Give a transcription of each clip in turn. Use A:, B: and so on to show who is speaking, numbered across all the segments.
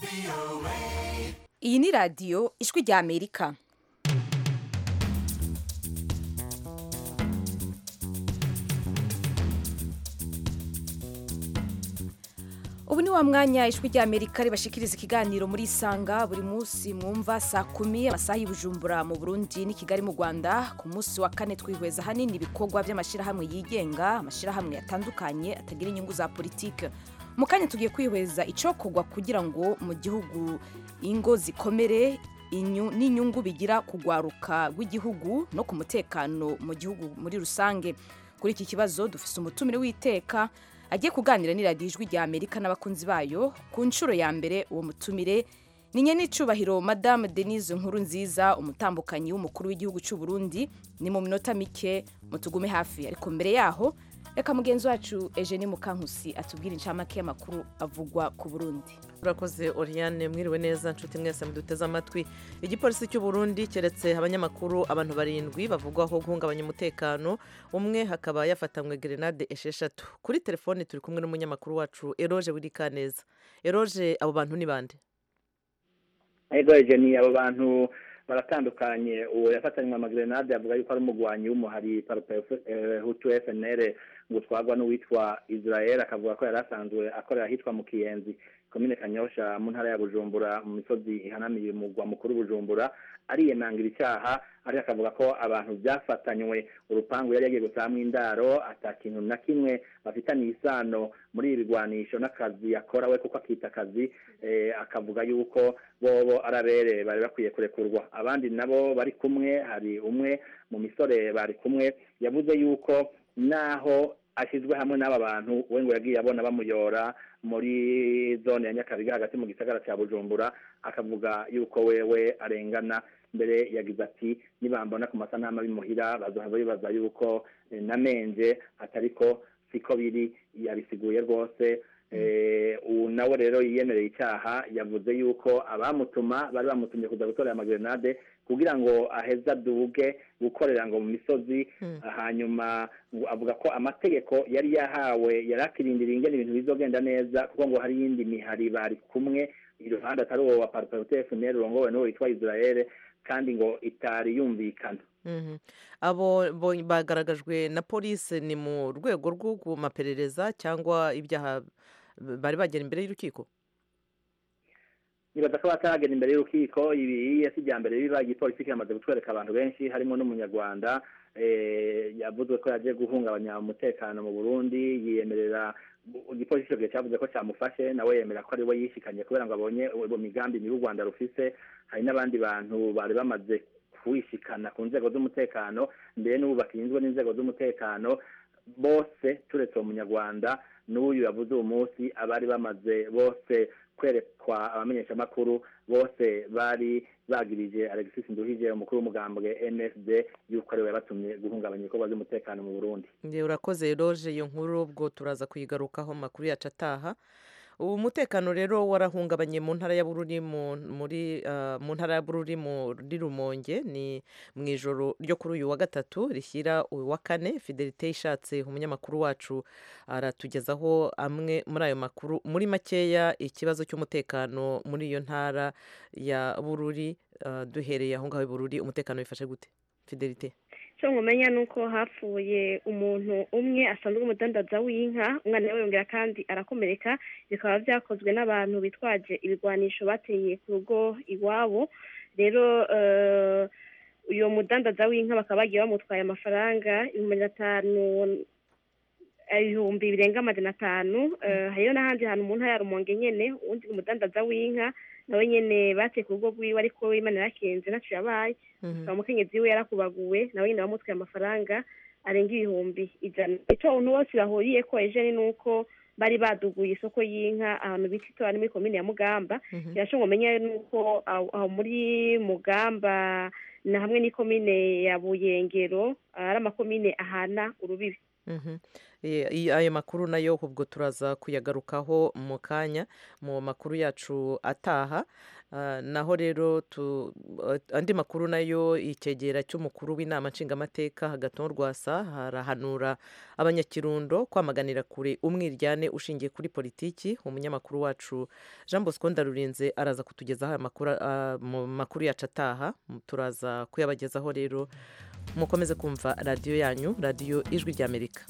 A: iyi ni radiyo ijwi rya amerika ubu ni wa mwanya ijwi rya amerika ribashikiriza ikiganiro muri isanga buri munsi mwumva saa kumi amasaha y'ubujumbura mu burundi n'i kigali mu rwanda ku munsi wa kane twihweza hanini ibikorwa by'amashyirahamwe yigenga amashyirahamwe atandukanye atagira inyungu za politike mu kanya tugiye kwihweza icokorwa kugira ngo mu gihugu ingo zikomere inyu- n'inyungu bigira kugwaruka rw'igihugu no ku mutekano mu gihugu muri rusange kuri iki kibazo dufise umutumire w'iteka agiye kuganira n'iradiyo ijwi rya amerika n'abakunzi bayo ku nshuro ya mbere uwo mutumire ni nyenicubahiro madame denise nkuru nziza umutambukanyi w'umukuru w'igihugu cy'u burundi ni mu minota mike mutugume hafi ariko mbere yaho reka mugenzi wacu eugenie mukankusi atubwire incamake y'amakuru avugwa ku burundi
B: urakoze oriane mwiriwe neza nshuti mwese muduteze amatwi igipolisi cy'u Burundi keretse abanyamakuru abantu barindwi bavugwaho guhungabanya umutekano umwe hakaba yafatanywe gerenade esheshatu kuri telefoni turi kumwe n'umunyamakuru wacu eroge wirikaneza eroge abo bantu ni bande
C: ego ejeni abo bantu baratandukanye uwo yafatanywe amagrenade avuga yuko ari umugwanyi w'umuhari hutu fnr ngo utwarwa n'uwitwa israel akavuga ko yari asanzwe akorera ahitwa mu kiyenzi komine kanyosha mu ntara ya bujumbura mu misozi ihanamiye umugwa mukuru bujumbura ariyemangira icyaha ariko akavuga ko abantu byafatanywe urupangu yari yagiye gusahamo indaro ata kintu na kimwe bafitaniye isano muri ibi bigwanisho n'akazi yakora we kuko akita akazi eh, akavuga yuko bobo arabere bari bakwiye kurekurwa abandi nabo bari kumwe hari umwe mu misore bari kumwe yavuze yuko naho ashyizwe hamwe n'aba bantu we ngo yagiye abona bamuyora muri zone ya nyakabiga hagati mu gisagara cya bujumbura akavuga yuko wewe arengana mbere yagize ati nibambona ku masanamu bimuhira bazohava bibaza yuko eh, namenje atariko siko biri yabisiguye rwose Eh, ubu nawe rero yiyemereye icyaha yavuze yuko abamutuma bari bamutumye kuza gutorera amagrenade kugira ngo aheze aduge gukorera ngo mu misozi hanyuma ngo avuga ko amategeko yari yahawe yari akirindiriye ingene ibintu bizogenda neza kuko ngo hari iyindi mihari bari kumwe iruhande atari uwo wa parparute fnr urongowe n'uwo witwa israel kandi ngo itari yumvikana
B: Mhm. abo bo- bagaragajwe na polisi ni mu rwego rw'amaperereza cyangwa ibyaha bari bagera imbere y'urukiko
C: nibaza ko bataragera imbere y'urukiko ibi si irya mbere biba igipolisi kiramaze gutwereka abantu benshi harimo n'umunyarwanda eh, yavuzwe ko yagiye guhungabanya umutekano mu burundi yiyemerera igipolisi icyo gihe cyavuze ko cyamufashe nawe yemera ko ari we yishikanye kubera ngo abonye uwo migambi mibi u rwanda rufise hari n'abandi bantu bari bamaze kuwishikana ku nzego z'umutekano mbere n'ubu bakinzwe n'inzego z'umutekano bose turetse uwo munyarwanda n'uyu yavuze uwo munsi abari bamaze bose kwerekwa abamenyeshamakuru bose bari bagirije alexis nduhije umukuru w'umugambwe nsd yuko ariwe yabatumye guhungabanya ibikorwa by'umutekano mu burundi
B: Nge urakoze eroge iyo nkuru ubwo turaza kuyigarukaho mu makuru yacu ataha ubu umutekano rero warahungabanye mu ntara ya bururi mu- muri ah, mu ntara ya bururi muri rumonge ni mu ijoro ryo kuri uyu wa gatatu rishyira uyu wa kane fidelite ishatse umunyamakuru wacu aratugezaho amwe muri ayo makuru muri makeya ikibazo cy'umutekano muri iyo ntara ya bururi ah, duhereye aho ngaho i bururi umutekano wifashe gute fidelite
D: icyo nkumenya ni uko hapfuye umuntu umwe asanzwe umudandaza w'inka umwana we yongera kandi arakomereka bikaba byakozwe n'abantu bitwaje ibigwanisho bateye ku rugo iwabo rero eh, uyu mudandaza w'inka bakaba bagiye bamutwaye amafaranga ibihumbi magana atanu ibihumbi birenga amajana atanu eh, hariyo n'ahandi hantu mu ntara ya rumonge nyene uwundi umudandaza w'inka nawe nyene bateye ku rugo rwiwe ariko imana yarakenze ntaco yabaye ukaba umukenyezi we yarakubaguwe nawe nyine bamutwaye amafaranga arenga ibihumbi ijana icyo abantu bose bahuriye ko ejo ni uko bari baduguye isoko y'inka ahantu bita itora ni muri komine ya mugamba birashoboka ngo umenye nuko aho aho muri mugamba na hamwe n'ikomine ya buyengero ari amakomine ahana urubibi
B: Mhm. Eh, i- ayo makuru nayo ubwo turaza kuyagarukaho mu kanya mu makuru yacu ataha Ah, naho rero tu- eh, andi makuru nayo icyegera cy'umukuru w'inama nshingamateka hagati rwasa harahanura abanyakirundo kwamaganira kure umwiryane ushingiye kuri politiki umunyamakuru wacu jean bosco ndarurinze araza kutugezaho aya makuru ah, mu makuru yacu ataha turaza kuyabagezaho rero mukomeze kumva radiyo yanyu radiyo ijwi ry'amerika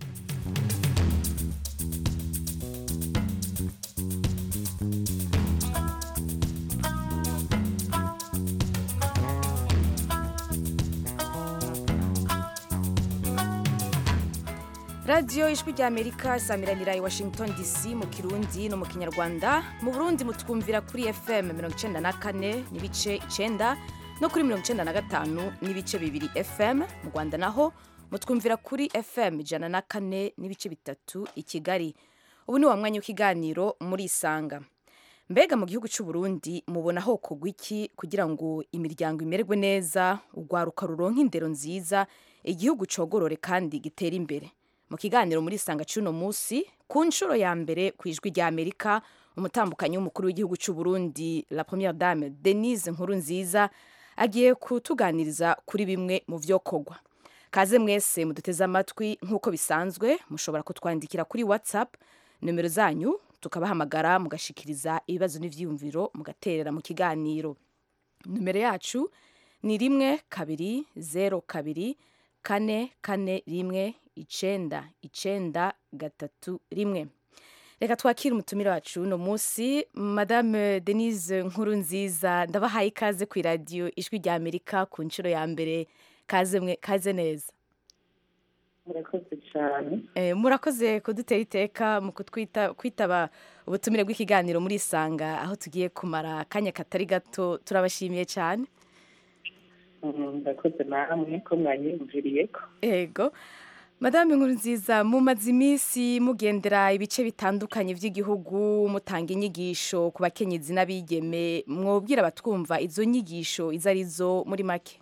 A: radiyo ijwi ry'amerika isamiranira i washington dc mu kirundi no mu kinyarwanda mu burundi mutwumvira kuri fm mirongo icyenda na kane n'ibice icyenda no kuri mirongo icyenda na gatanu n'ibice bibiri fm mu rwanda naho mutwumvira kuri fm ijana na kane n'ibice bitatu i kigali ubu ni wa mwanya w'ikiganiro muri isanga mbega mu gihugu cy'u Burundi mubona ho kugwa iki kugira ngo imiryango imererwe neza urwaruka ruronka indero nziza igihugu cogorore kandi gitere imbere mu kiganiro muri isanga cy'uno munsi ku nshuro ya mbere ku ijwi rya amerika umutambukanyi w'umukuru w'igihugu cy'u Burundi la première dame denise nkuru nziza agiye kutuganiriza kuri bimwe mu byo kogwa kaze mwese muduteze amatwi nk'uko bisanzwe mushobora kutwandikira kuri whatsapp nomero zanyu tukabahamagara mugashikiriza ibibazo n'ivyiyumviro mugaterera mu kiganiro nomero yacu ni rimwe kabiri zero kabiri kane kane rimwe icenda icenda gatatu rimwe reka twakire umutumire wacu uno munsi madame denise nkuru nziza ndabahaye ikaze ku iradiyo ijwi rya amerika ku nshuro ya mbere kaze mwe kaze neza
E: murakoze cyane
A: Eh, murakoze kudutera iteka mu kutwita kwitaba ubutumire bw'ikiganiro muri isanga aho tugiye kumara akanya katari gato turabashimiye cyane
E: Mm, murakoze namwe ko mwanyiyumviriye ko
A: ego madame nkuru nziza mumaze iminsi mugendera ibice bitandukanye by'igihugu mutanga inyigisho ku bakenyezi n'abigeme mwobwira abatwumva izo nyigisho izo ari zo muri make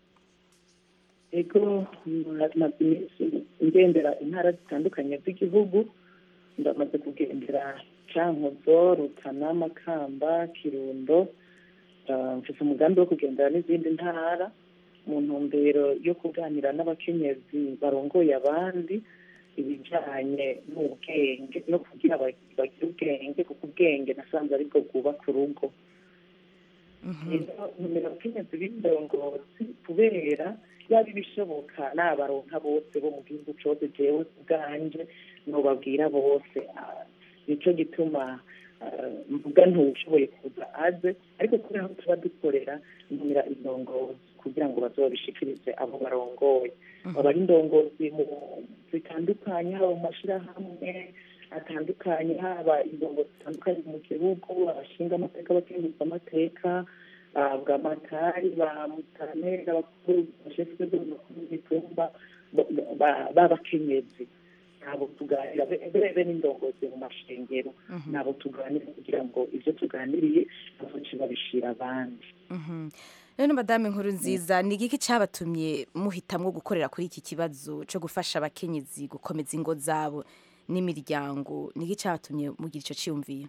E: ego maze iminsi ngendera intara zitandukanye z'igihugu ndamaze kugendera cankuzo rutana makamba kirundo Ah, mfise umugambi wo kugendera n'izindi ntara mu ntumbero yo kuganira n'abakenyezi barongoye abandi ibijanye n'ubwenge no kugira ba- bagire ubwenge kuko ubwenge nasanze aribwo bwubaka urugo rero numero abakenyezi b'indongozi kubera yaba ibishoboka n'abaronka bose bo mu gihugu cose jewe ubwanje nobabwira bose Ah, nico gituma ah, mvuga ntuwushoboye kuza aze ariko kubera aho tuba dukorera numira indongozi kugira ngo bazobishikirize abo barongoye baba ari indongozi mu zitandukanye haba mu mashirahamwe atandukanye haba indongozi zitandukanye mu gihugu abashinga amateka abakenguza amateka bwamatari ba mutaneri abakuru bashefu bakuru b'itumba b'abakenyezi ntabwo tuganira bebe n'indongozi mu mashengero ntabwo tuganira kugira ngo ibyo tuganiriye bazoce babishira abandi
A: Mhm. rero madame nkuru nziza ni igiki cyabatumye muhitamwo gukorera kuri iki kibazo cyo gufasha abakenyezi gukomeza ingo zabo n'imiryango ni iki cyabatumye mugira icyo cyiyumviye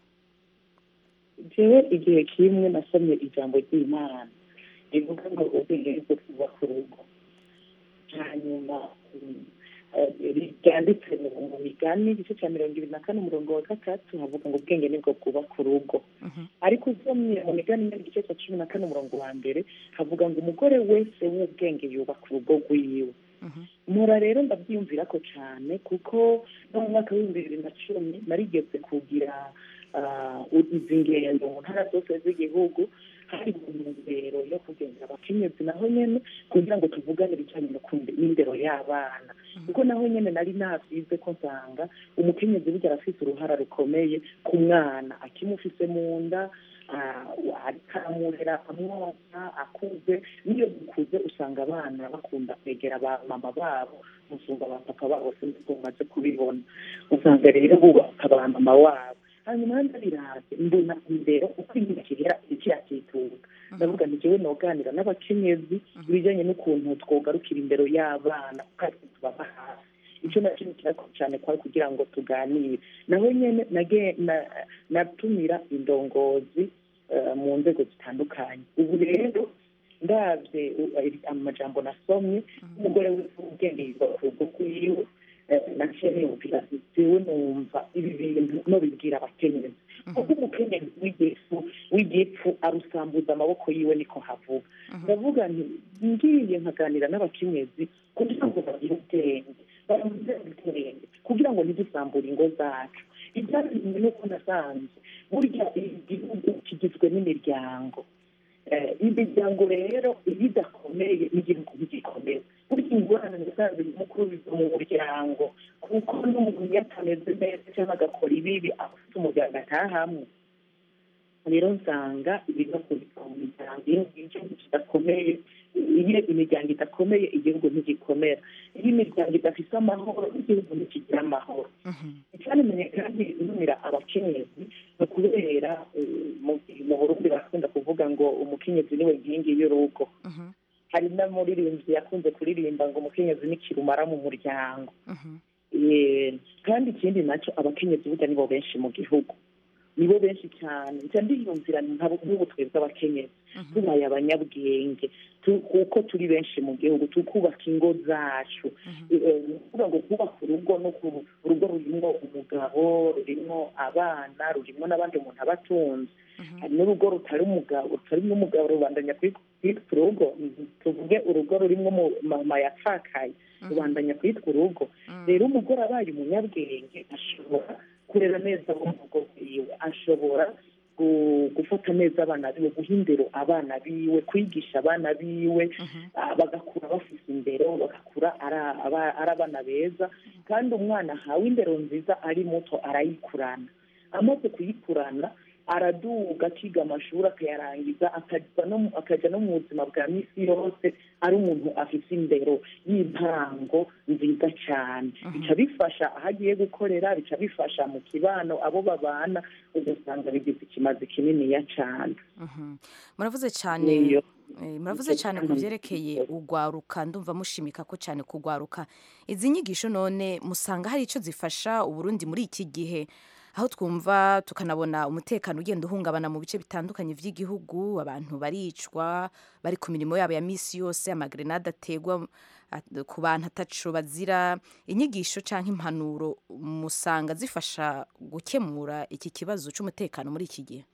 E: jewe igihe kimwe nasomye ijambo ry'imana rivuga ngo ubwenge bwo kubaka urugo hanyuma mm, eh, ryanditse mu mu migani igice cya mirongo ibiri na kane umurongo wa gatatu havuga ngo ubwenge nibwo bwubaka urugo ariko usomye mu migani imwe igice cya cumi na kane umurongo wa mbere havuga ngo umugore wese w'ubwenge yubaka urugo rwiwe mpora rero ndabyiyumvira ko cyane kuko no mu mwaka w'ibihumbi bibiri na cumi narigeze kugira ah, izi ngendo mu ntara zose z'igihugu hari mu ntumbero yo kugendera abakenyezi naho nyene kugira ngo tuvugane ibijanye no kumva n'indero y'abana kuko naho nyene nari navyize ko nsanga umukenyezi burya arafise uruhara rukomeye ku mwana akimufise mu nda ah, ariko aramurera amwoza akuze n'iyo dukuze usanga abana bakunda kwegera ba mama babo musumba ba papa babo sinzi ko mumaze kubibona usanga rero bubaka ba mama wabo hanyuma ndabiraze mbona imbere uko imikiriya ikiyakituka ndavuga nti jewe noganira n'abakenyezi ibijyanye n'ukuntu twogarukira imbere y'abana kuko ari twe tubaba hafi icyo nacyo ni kirako cyane kwari kugira ngo tuganire naho nyene nage- na- natumira indongozi eh, mu nzego zitandukanye ubu rero ndabye u- iri- amajambo nasomye umugore w'ubwenge yiga ku rugo rwiwe eh, naciye niyumvira nti jewe numva ibi bintu nobibwira abakenyezi kuko umukenyezi w'igifu w'igipfu arusambuza amaboko yiwe niko havuga ndavuga nti ngiye nkaganira n'abakenyezi kugira ngo bagire ubwenge bamuze ubwenge kugira ngo ntidusambure ingo zacu ibyabimwe nuko nasanze burya igihugu kigizwe n'imiryango Eh, imiryango rero iyo idakomeye n'igihugu ntigikomeye burya ingorane nasanze mukuru biva mu muryango kuko n'umuntu iyo atameze neza cyangwa agakora ibibi afite umuryango atahamwe rero nsanga ibibazo biva mu miryango iyo igihugu kidakomeye iyo imiryango idakomeye igihugu ntigikomera iyo imiryango idafite amahoro igihugu ntikigira amahoro icyanamenye kandi numira abakenyezi ni ukubera eh, mu- mu burundi barakunda kuvuga ngo umukenyezi niwe nkingi y'urugo hari n'umuririmbyi yakunze kuririmba ngo umukenyezi ni kirumara mu muryango Eh, kandi ikindi nacyo abakenyezi burya nibo benshi mu gihugu nibo benshi cyane nca ndiyumvira nk'abo- nk'ubu twebwe abakenyezi tubaye abanyabwenge tu- kuko turi benshi mu gihugu tukubaka ingo zacu Eh, ni ukuvuga ngo kubaka urugo no ku- urugo rurimo umugabo rurimo abana rurimo n'abandi umuntu aba atunze hari n'urugo rutari umugabo rutari n'umugabo rubandanya kwitwa urugo tuvuge urugo rurimo mama yapfakaye rubandanya kwitwa urugo rero umugore abaye umunyabwenge ashobora kurera neza abo mu rugo rwiwe ashobora gu- gufata neza abana biwe guha indero abana biwe kwigisha abana biwe ah, bagakura bafite indero bagakura ari- aba- ari abana beza kandi umwana ahawe indero nziza ari muto arayikurana amaze kuyikurana araduga akiga amashuri akayarangiza akajya no mu- akajya no mu buzima bwa misi yose ari umuntu afite indero y'intango nziza cyane bica bifasha aho agiye gukorera bica bifasha mu kibano abo babana ugasanga bigize ikimazi kininiya cyane
A: muravuze cyane
E: Niyo.
A: eh, muravuze cyane ku byerekeye ugwaruka ndumva mushimika ko cyane kugwaruka izi nyigisho none musanga hari icyo zifasha uburundi muri iki gihe aho twumva tukanabona umutekano ugenda uhungabana mu bice bitandukanye by'igihugu abantu baricwa bari ku mirimo yabo ya misi yose amagrenade ategwa at- ku bantu ataco bazira inyigisho cyangwa impanuro musanga zifasha gukemura iki kibazo cy'umutekano muri iki gihe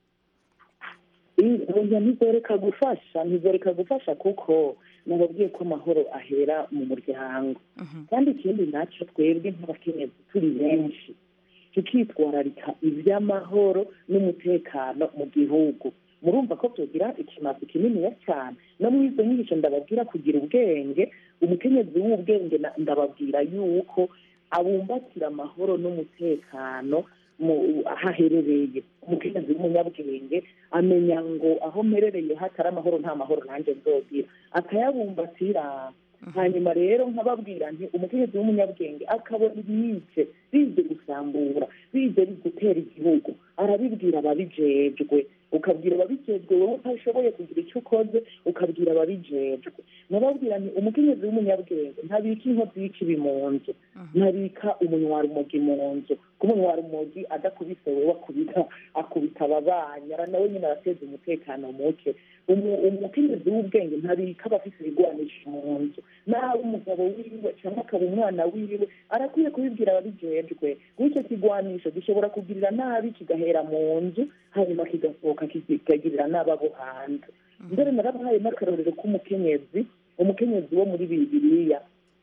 E: oya ntizoreka gufasha ntizoreka gufasha kuko nababwiye ko amahoro ahera mu muryango kandi ikindi nacyo twebwe nk'abakenyezi turi benshi tukitwararika iby'amahoro n'umutekano mu gihugu murumva ko tugira ikimazi kininiya cyane no muri izo nyigisho ndababwira kugira ubwenge umukenyezi w'ubwenge na- ndababwira yuko abumbatira amahoro n'umutekano mu aho aherereye umukenyezi w'umunyabwenge amenya ngo aho mperereye hatari amahoro nta mahoro nanjye nzogira akayabumbatira hanyuma rero nkababwira nti umukenyezi w'umunyabwenge akabona ibiyice bize gusambura bize gutera igihugu arabibwira ababijejwe ukabwira ababijejwe wowe utashoboye kugira icyo ukoze ukabwira ababijejwe nababwira nti umukenyezi w'umunyabwenge ntabika inkozi y'ikibi mu nzu ntabika umunywarumogi mu nzu ko umunywarumogi adakubise wewe akubita akubita ababanyi ara nawe nyine arateza umutekano muke Umu- umukenyezi w'ubwenge ntabika abafite ibigwanisho mu nzu nawe umugabo wiwe cyangwa akaba umwana wiwe arakwiye kubibwira ababijejwe w'icyo kigwanisho gishobora kugirira nabi kigahera mu nzu hanyuma kigasohoka kikagirira nabi abo hanze mbere narabahaye n'akarorero k'umukenyezi umukenyezi wo muri bibiliya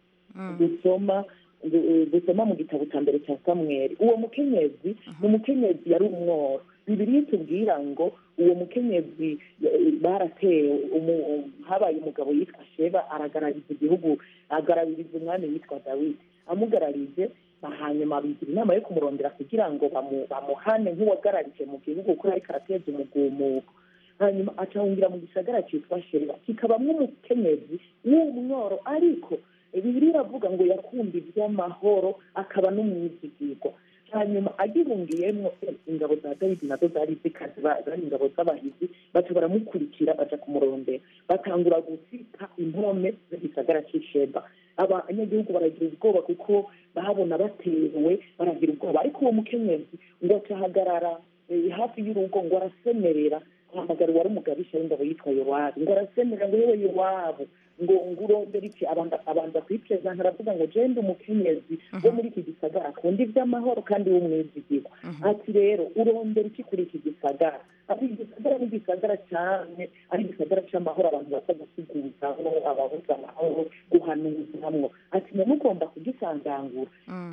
E: gusoma gu- gusoma mu gitabo cya mbere cya samweri uwo mukenyezi ni umukenyezi yari umworo bibiriya itubwira ngo uwo mukenyezi eh, baratewe umu- habaye umugabo yitwa sheba aragarariza igihugu agaraririza umwami witwa dawidi amugararije hanyuma bigira inama yo kumurondera kugira ngo bamu- bamuhane nk'uwagararije mu gihugu kuko ariko arateza umugumuko hanyuma acahungira mu gisagara cyitwa sheba kikabamwo umukenyezi w'umworo ariko bibiri iravuga ngo yakunda iby'amahoro akaba n'umwizigirwa hanyuma agihungiyemo ingabo za dawidi nazo zari zikazi ba- zari ingabo z'abahizi baca baramukurikira baja kumurondera batangura gusika impome z'igisagara cy'isheba abanyagihugu baragira ubwoba kuko bahabona batewe baragira ubwoba ariko uwo mukenyezi ngo acahagarara eh, hafi y'urugo ngo arasemerera ahamagara uwari umugabisha w'ingabo yitwa yowabu ngo arasemerera ngo yewe yowabu ngo ngo urondera iki abanza abanza kwiprezanta aravuga ngo jende umukenyezi wo muri iki gisagara akunda iby'amahoro kandi w'umwizigirwa ati rero urondera iki kuri iki gisagara ati igisagara ni igisagara cyane ari igisagara cy'amahoro abantu baza gusiguzamo ababuze amahoro guhanuzamwo ati none ugomba kugisangangura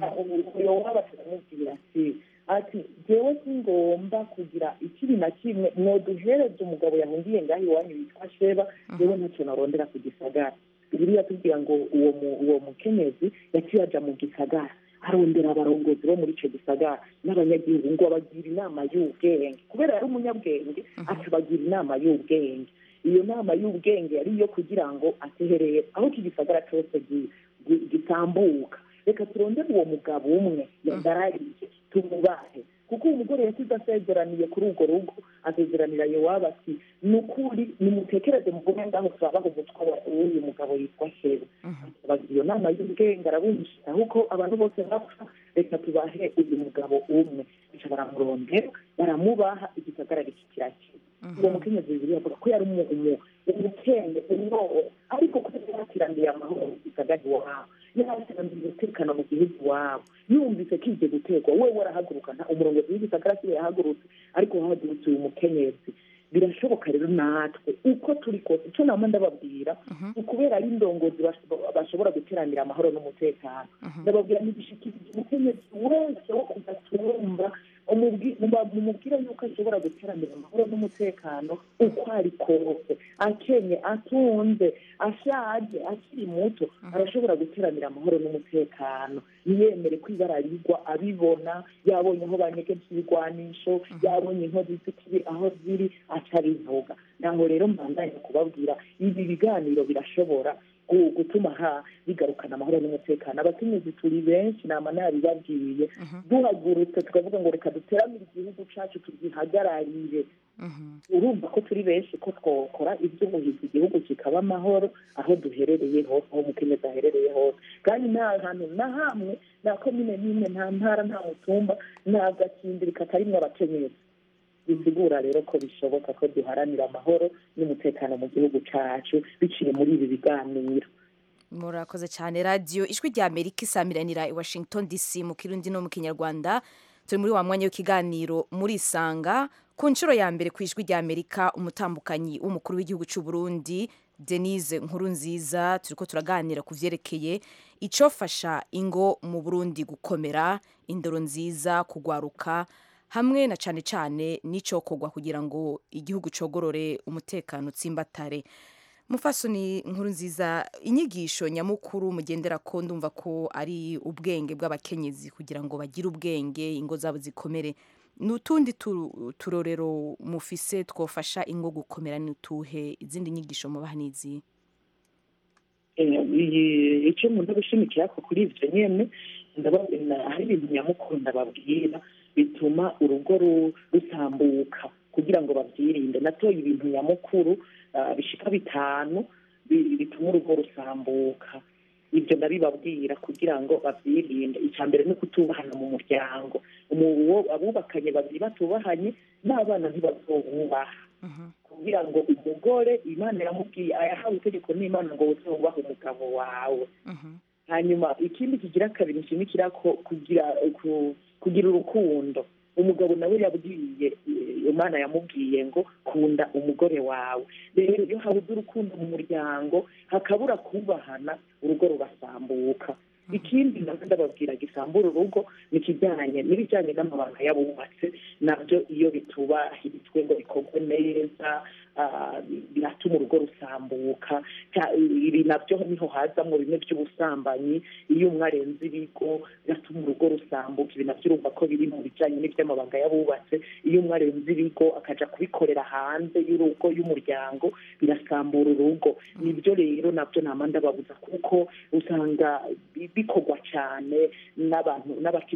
E: yowabu aramubwira ati ati jewe singomba kugira ikibi na kimwe mwoduhereze umugabo yahungiye ngaho iwanyu witwa sheba jewe ntacyo narondera ku gisagara bibiliya tubwira ngo uwo mu- uwo mukenyezi yaciye aja mu gisagara arondera abarongozi bo muri ico gisagara n'abanyagihugu ngo abagira inama y'ubwenge kubera yari umunyabwenge akabagira inama y'ubwenge iyo nama y'ubwenge yari iyo kugira ngo ateherere aho iki gisagara cyose gi- gi- gitambuka reka turondere uwo mugabo umwe yagarariye tumubahe kuko uwo mugore yasize asezeraniye kuri urwo rugo asezeranira yowabu ati ni ukuri nimutekereze muvuge ngaho turabaha umutwe wa- w'uyu mugabo yitwa sheba bagira iyo nama y'ubwenge arabumvira ahubwo abantu bose bapfa reka tubahe uyu mugabo umwe bica baramurondera baramubaha igisagara kikirakira uwo mukenyezi bibiri avuga ko yari umu- umu- umukende umwobo ariko kubera yakiraniye amahoro mu gisagara iwabo yakiraniye umutekano mu gihugu iwabo yumvise kije guterwa we warahaguruka nta umurongozi w'igisagara kiwe yahagurutse ariko hahagurutse uyu mukenyezi birashoboka rero natwe uko turi kose icyo nama ndababwira ni ukubera ari indongozi bash- bashobora guteranira amahoro n'umutekano ndababwira ntibishikirize umukenyezi wese wo kudatumva umubwi- muba- mumubwire yuko ashobora guteranira amahoro n'umutekano uko ari kose akenye atunze ashaje akiri muto arashobora guteranira amahoro n'umutekano ntiyemere ko ibara rigwa abibona yabonye aho banyegeje ibigwanisho yabonye inkozi z'ikibi aho ziri aca abivuga naho rero mbandanye kubabwira ibi biganiro birashobora gu- gutuma ha bigarukana amahoro n'umutekano abakenyezi turi benshi nama nabibabwiye duhagurutse tukavuga ngo reka duteramire igihugu cacu tugihagararire urumva ko turi benshi ko twokora iby'ubuhizi igihugu kikaba amahoro aho duherereye hose aho umukenyezi aherereye hose kandi nta hantu na hamwe nta komine n'imwe nta ntara nta mutumba nta gacimbiri katarimwo abakenyezi bisigura rero ko bishoboka ko duharanira amahoro n'umutekano mu gihugu cacu biciye muri ibi biganiro
A: murakoze cyane radiyo ijwi rya amerika isamiranira i washington dc mu kirundi no mu kinyarwanda turi muri wa mwanya w'ikiganiro muri isanga ku nshuro ya mbere ku ijwi rya amerika umutambukanyi w'umukuru w'igihugu cy'u burundi denise nkuru nziza turi ko turaganira ku byerekeye icyofasha ingo mu burundi gukomera indoro nziza kugwaruka hamwe na cyane cyane n'icyokorwa kugira ngo igihugu cogorore umutekano utsimbatare mufasoni nkuru nziza inyigisho nyamukuru mugendera ko ndumva ko ari ubwenge bw'abakenyezi kugira ngo bagire ubwenge ingo zabo zikomere ni utundi tu- turorero mufise twofasha ingo gukomera ni utuhe izindi nyigisho mubaha n'izi
E: Eh, iyi- icyo nkunda gushimikira ko kuri ibyo nyene ndababwira hari ibintu nyamukuru ndababwira bituma urugo ru- rusambuka kugira ngo babyirinde natoye ibintu nyamukuru ah, bishika bitanu bi- bituma urugo rusambuka ibyo ndabibabwira kugira ngo babyirinde icya mbere ni ukutubahana mu muryango Umu- uwo- abubakanye babiri batubahanye n'abana ntibazobubaha kugira ngo umugore imana yamubwiye ayahawe itegeko n'imana ngo wubahe umugabo wawe hanyuma ikindi kigira kabiri nshimikira ko kugira ku- kugira urukundo umugabo nawe yabwiye eh, imana yamubwiye ngo kunda umugore wawe rero iyo habuze urukundo mu muryango hakabura kubahana urugo rugasambuka ikindi nabwo ndababwira gisambura urugo ni ikijyanye n'ibijyanye n'amabanga y'abubatse nabyo iyo bitubahirijwe ngo bikorwe neza ah, biratuma urugo rusambuka Cya- ibi nabyo niho hazamo bimwe by'ubusambanyi iyo umwe arenze ibigo biratuma urugo rusambuka ibi nabyo urumva ko biri mu bijyanye n'iby'amabanga y'abubatse iyo umwe arenze ibigo akaja kubikorera hanze y'urugo y'umuryango birasambura urugo nibyo rero nabyo nama ndababuza kuko usanga bi- bikorwa cyane n'abantu n'abakenyezi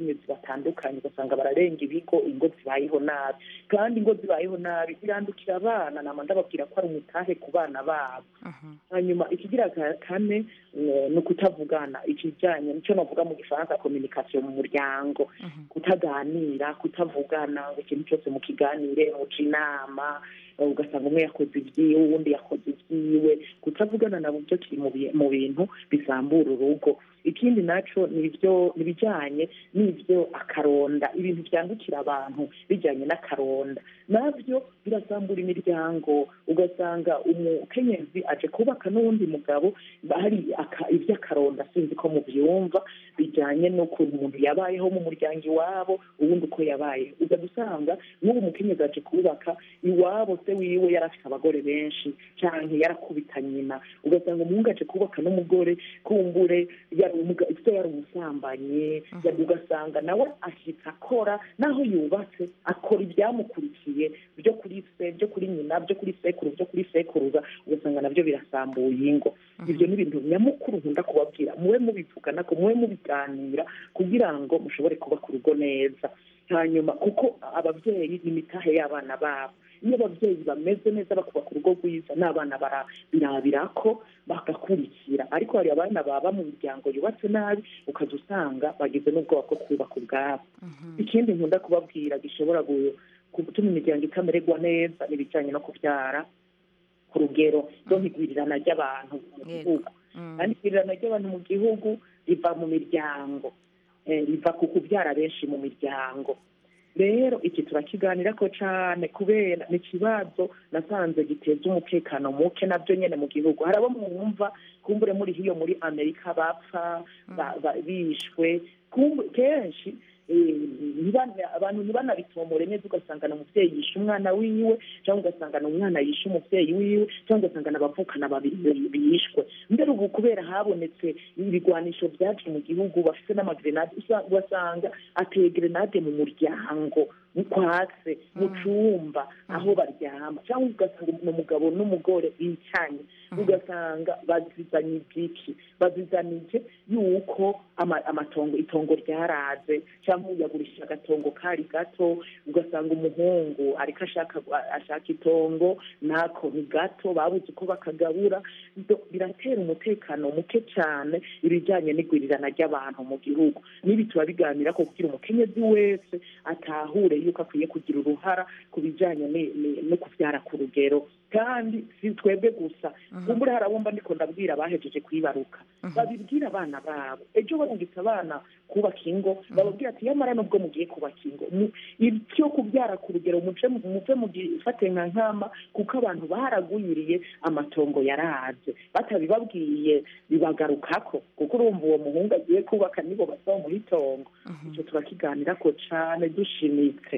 E: n'abakenyezi batandukanye ugasanga bararenga ibigo ingo zibayeho nabi kandi ingo zibayeho nabi birandukira abana nama ndababwira ko ari umutahe ku bana babo hanyuma ikigira ka- kane eh, ni ukutavugana ikijyanye nicyo navuga mu gifaransa communication mu muryango kutaganira kutavugana ngo ikintu cyose mukiganire muca inama eh, ugasanga umwe yakoze ibyiwe uwundi yakoze ibyiwe kutavugana nabo byo kiri mu bi- mu bintu bisambura urugo ikindi naco ni ibyo ni ibijyanye n'ibyo akaronda ibintu byandukira abantu bijyanye n'akaronda nabyo birasambura imiryango ugasanga umukenyezi aje kubaka n'uwundi mugabo hari aka- iby'akaronda sinzi ko mubyumva bijyanye n'ukuntu umuntu yabayeho mu muryango iwabo ubundi uko yabaye uza gusanga n'ubu umukenyezi aje kubaka iwabo se wiwe yari afite abagore benshi cyangwa yarakubita nyina ugasanga umuhungu aje kubaka n'umugore kumbure yari umuga- se yari umusambanyi yari- ugasanga nawe ashyitse akora naho yubatse akora ibyamukurikiye byo kuri se byo kuri nyina byo kuri sekuru byo kuri sekuruza ugasanga nabyo birasambuye ingo ibyo ni ibintu nyamukuru nkunda kubabwira mube mubivugana ko mube mubiganira kugira ngo mushobore kubaka urugo neza hanyuma kuko ababyeyi ni imitahe y'abana babo iyo ababyeyi bameze neza bakubaka urugo rwiza n'abana bara- birabira ko bagakurikira ariko hari abana baba mu miryango yubatse nabi ukaza usanga bagize n'ubwoba bwo kubaka ubwabo ikindi nkunda kubabwira gishobora gu- gutuma imiryango itamererwa neza ni ibijyanye no kubyara ku rugero rwo nk'igwirirana ry'abantu mu gihugu kandi igwirirana ry'abantu mu gihugu riva mu miryango eh, riva ku kubyara benshi mu miryango rero iki turakiganira ko cyane kubera ni ikibazo nasanze giteza umutekano muke nabyo nyine mu gihugu hari abo mwumva kumbure muri hiyo muri amerika bapfa ba- ba- bishwe kumbu- kenshi eh, ntibana- abantu ntibanabitomore neza ugasanga na umubyeyi yishe umwana wiwe cyangwa ugasanga na umwana yishe umubyeyi wiwe cyangwa ugasanga na abavukana babiri bishwe mbere ubu kubera habonetse ibigwanisho byaje mu gihugu bafite n'amagrenade usa- ugasanga ateye grenade mu muryango kwatse mu cyumba aho baryama cyangwa ugasanga ni umugabo n'umugore bicanye ugasanga bazizanye ibyiki bazizanije yuko ama- amatongo itongo ryaraze cyangwa yagurisha agatongo kari gato ugasanga umuhungu ariko ashaka ashaka itongo nako ni gato babuze uko bakagabura Ibyo biratera umutekano muke cyane ibijyanye n'igwirirana ry'abantu mu gihugu n'ibi turabiganira ko kugira umukenyezi wese atahure yuko akwiye kugira uruhara ku bijyanye ni- ni- no kubyara ku rugero kandi si twebwe gusa kumbure hari abumva ndiko ndabwira abahejeje kwibaruka babibwira abana babo ejo barungitse abana kubaka ingo bababwira ati yamara nubwo mugiye kubaka ingo mu- ibyo kubyara ku rugero muce muve mugifate nka nkama kuko abantu baragwiriye amatongo yaraze batabibabwiye bibagarukako kuko urumva uwo muhungu agiye kubaka nibo bazamuha itongo icyo turakiganira ko cane dushimitse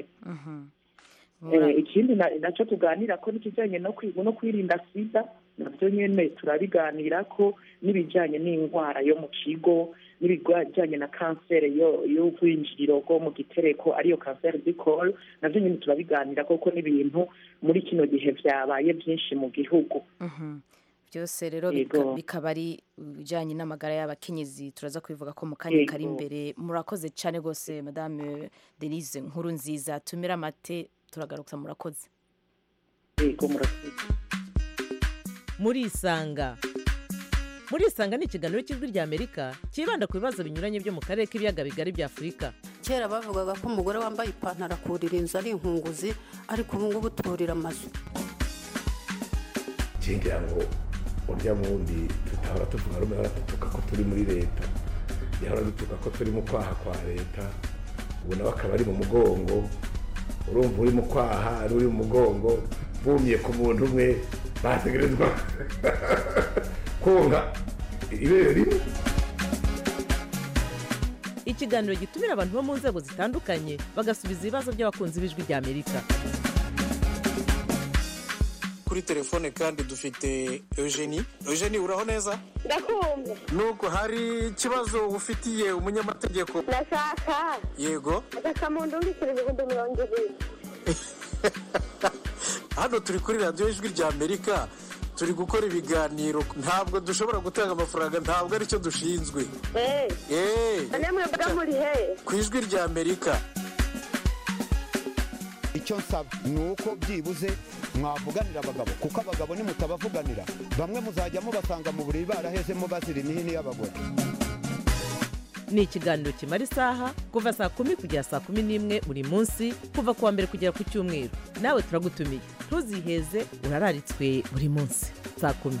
E: Eh, ikindi na- nacyo tuganira ko n'ikijyanye no kwi- no kwirinda sida nabyo nyine turabiganira ko n'ibijyanye n'indwara yo mu kigo n'ibijyanye na kanseri yo y'ubwinjiriro bwo mu gitereko ariyo kanseri dikoro nabyo nyine turabiganira kuko n'ibintu muri kino gihe byabaye byinshi mu gihugu
A: byose rero
E: Yego.
A: bika- bikaba ari ibijyanye n'amagara y'abakenyezi turaza kubivuga ko mu kanya kari
E: Yego.
A: imbere murakoze cyane rwose madame denise nkuru nziza tumira amate turagaruka murakoze
E: yego murakoze
B: murisanga murisanga ni ikiganiro cy'ijwi ry'amerika cyibanda ku bibazo binyuranye byo mu karere k'ibiyaga bigari bya afurika
F: kera bavugaga ko umugore wambaye ipantaro akurira inzu ari inkunguzi ariko ubu ngubu turira amazu
G: ngira ngo urya wundi tutahora tuvuga rumwe ahora dutuka ko turi muri leta yahora dutuka ko turi mu kwaha kwa leta ubu nawe akaba ari mu mugongo urumva uri mu kwaha ari uri mu mugongo bumye ku muntu umwe bategerezwa konka ibere rimwe
B: ikiganiro gitumira abantu bo mu nzego zitandukanye bagasubiza ibibazo by'abakunzi b'ijwi ry'amerika
H: kuri telefone kandi dufite eugenie eugenie uraho neza
I: ndakumva
H: nuko hari ikibazo ufitiye umunyamategeko
I: ndashaka
H: yego
I: agakamuntu mbikira ibihumbi mirongo ibiri
H: hano turi kuri radiyo ijwi ry'amerika turi gukora ibiganiro ntabwo dushobora gutanga amafaranga ntabwo aricyo dushinzwe
I: eee
H: eee
I: none mwebwe muri he
H: ku ijwi rya amerika
J: icyo nsaba ni uko byibuze mwavuganira abagabo kuko abagabo nimutabavuganira bamwe muzajya mubasanga mu buriri barahezemo bazira imihini y'abagore
B: ni ikiganiro kimara isaha kuva saa kumi kugera saa kumi n'imwe buri munsi kuva ku wa mbere kugera ku cyumweru nawe turagutumiye ntuziheze urararitswe buri munsi saa kumi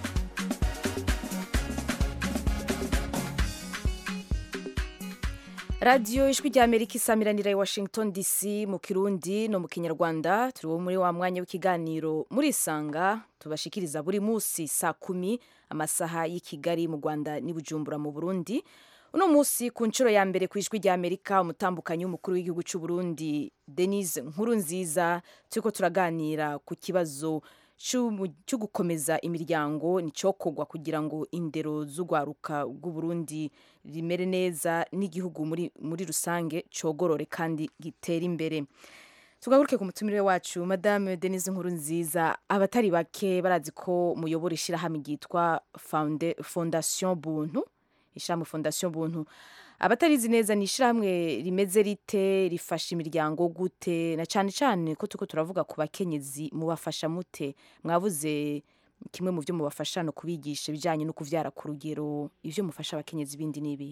A: radiyo ijwi rya amerika isamiranira i washington dc mu kirundi no mu kinyarwanda turi muri wa mwanya w'ikiganiro murisanga tubashikiriza buri munsi saa kumi amasaha y'i kigali mu rwanda n'i bujumbura mu burundi uno munsi ku nshuro ya mbere ku ijwi rya amerika umutambukanyi w'umukuru w'igihugu cy'u burundi denise nkuru nziza turiko turaganira ku kibazo c'umu- cyo gukomeza imiryango nicokogwa kugira ngo indero z'urwaruka rw'uburundi rimere neza n'igihugu muri, muri rusange cogorore kandi gitere imbere tugaruke ku mutumire wacu madame denise nkuru nziza abatari bake barazi ko muyobora ishyirahamwe ryitwa Founda- fondation buntu ishyirahamwe fondation buntu abatarizi neza ni ishyirahamwe rimeze rite rifasha imiryango gute na cyane cyane ko turiko turavuga ku bakenyezi mubafasha mute mwabuze kimwe mu byo mubafasha no kubigisha ibijyanye no kuvyara ku rugero ivyo mufasha abakenyezi bindi n'ibi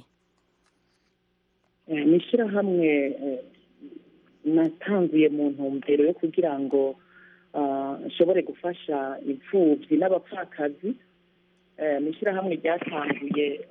E: Eh, ni ishyirahamwe eh, natanguye mu ntumbero yo kugira ngo ah, nshobore gufasha imfubyi n'abapfakazi Eh, ni ishyirahamwe ryatanguye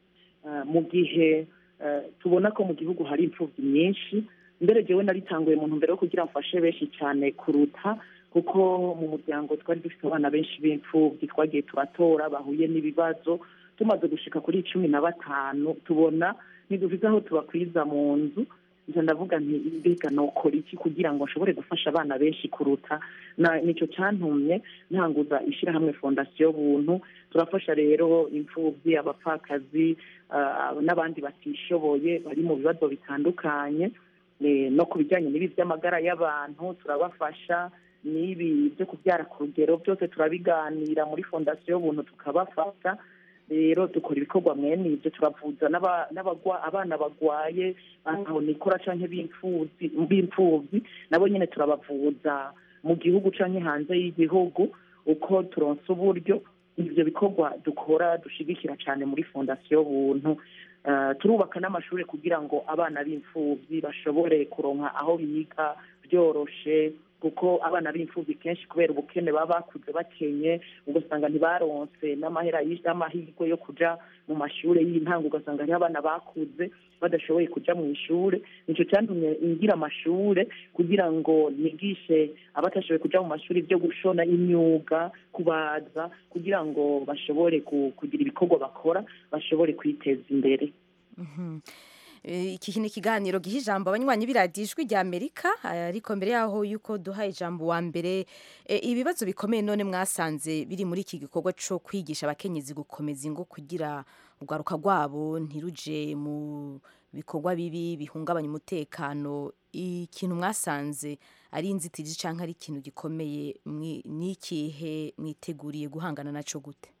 E: ah, mu gihe eh, tubona ko mu gihugu hari imfubyi nyinshi mbere jewe naritanguye mu ntumbero yo kugira ngo mfashe benshi cyane kuruta kuko mu muryango twari dufite abana benshi b'imfubyi twagiye turatora bahuye n'ibibazo tumaze gushika kuri cumi na batanu tubona ntiduvize aho tubakwiza mu nzu nje ndavuga nti mbega nokora iki kugira ngo nshobore gufasha abana benshi kuruta na nicyo cyantumye ntanguza ishyirahamwe fondasiyo buntu turafasha rero imfubyi abapfakazi ah, n'abandi batishoboye bari mu bibazo bitandukanye Eh, no ku bijyanye n'ibi by'amagara y'abantu turabafasha n'ibi byo kubyara ku rugero byose turabiganira muri fondasiyo buntu tukabafasha rero dukora ibikorwa mwene ibyo turavuza n'aba- n'abagwa- abana bagwaye nikora canke b'imfuvyi b'imfuvyi nabo nyene turabavuza mu gihugu canke hanze y'igihugu uko turonse uburyo ivyo bikorwa dukora dushigikira cane muri fondasiyo buntu Eh, turubaka n'amashuri kugira ngo abana b'imfuvyi bashobore kuronka aho biga byoroshe kuko abana b'imfuvyi kenshi kubera ubukene baba bakuze bakenye ugasanga ntibaronse n'amahera y- n'amahirwe yo kuja mu mashuri y'intango ugasanga hariho abana bakuze badashoboye kuja mu ishure nico cyantumye ngira amashure kugira ngo nigishe abatashoboye kuja mu mashuri byo gushona imyuga kubaza kugira ngo bashobore ku- kugira ibikorwa bakora bashobore kwiteza imbere
A: Mhm. Eh, iki ni ikiganiro giha ijambo abanywanyi b'iradiyo ijwi rya amerika ariko mbere yaho yuko duha ijambo wa mbere eh, ibibazo bikomeye none mwasanze biri muri iki gikorwa cyo kwigisha abakenyezi gukomeza ingo kugira urwaruka rwabo ntiruje mu bikorwa bibi bihungabanya umutekano ikintu mwasanze ari inzitizi cyangwa ari ikintu gikomeye mwi- ni ikihe mwiteguriye guhangana naco gute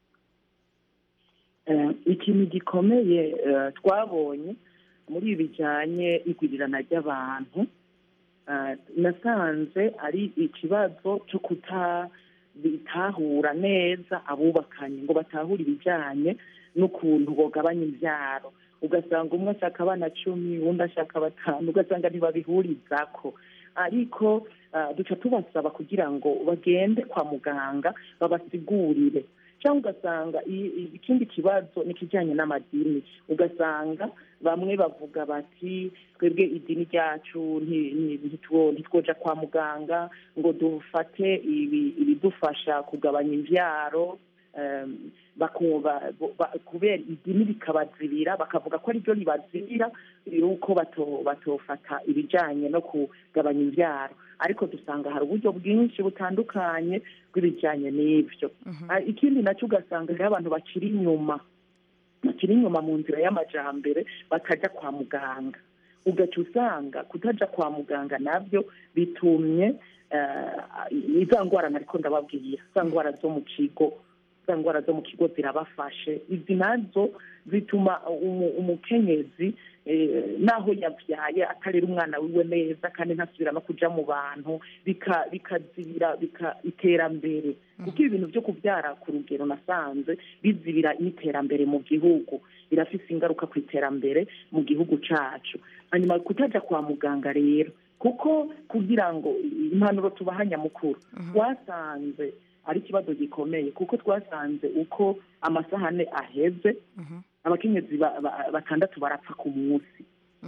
E: Eh, ikintu gikomeye eh, twabonye muri ibi bijyanye n'igwirirana ry'abantu eh, nasanze ari ikibazo cyo kutabitahura neza abubakanye ngo batahure ibijyanye n'ukuntu bogabanya imbyaro ugasanga umwe ashaka abana cumi undi ashaka batanu ugasanga ntibabihurizako ariko eh, duca tubasaba kugira ngo bagende kwa muganga babasigurire cyangwa ugasanga i- i- ikindi kibazo ni ikijyanye n'amadini ugasanga bamwe bavuga bati twebwe idini ryacu nti- nti- ntitwo- ntitwoja kwa muganga ngo dufate ibi- ibidufasha kugabanya imbyaro em, bakumva bo- ba- kubera idini rikabazibira bakavuga ko ariryo ribazibira yuko bato- batofata ibijyanye no kugabanya imbyaro ariko dusanga hari uburyo bwinshi butandukanye bw'ibijyanye n'ibyo Ah, ikindi nacyo ugasanga hariho abantu bakiri inyuma bakiri inyuma mu nzira y'amajambere batajya kwa muganga ugaca usanga kutaja kwa muganga nabyo bitumye eh, iza ngwara nariko ndababwira za ngwara zo mu kigo za ngwara zo mu kigo zirabafashe izi nazo zituma umu- umukenyezi eh, naho yabyaye atarera umwana wiwe neza kandi ntasubira no kuja mu bantu bika- bikazibira bika- iterambere kuko ibintu byo kubyara ku rugero nasanze bizibira n'iterambere mu gihugu birafise ingaruka ku iterambere mu gihugu cacu hanyuma kutaja kwa muganga rero kuko kugira ngo impanuro tubaha nyamukuru twasanze ari ikibazo gikomeye kuko twasanze uko amasahane aheze abakenyezi ba- ba- batandatu barapfa ku munsi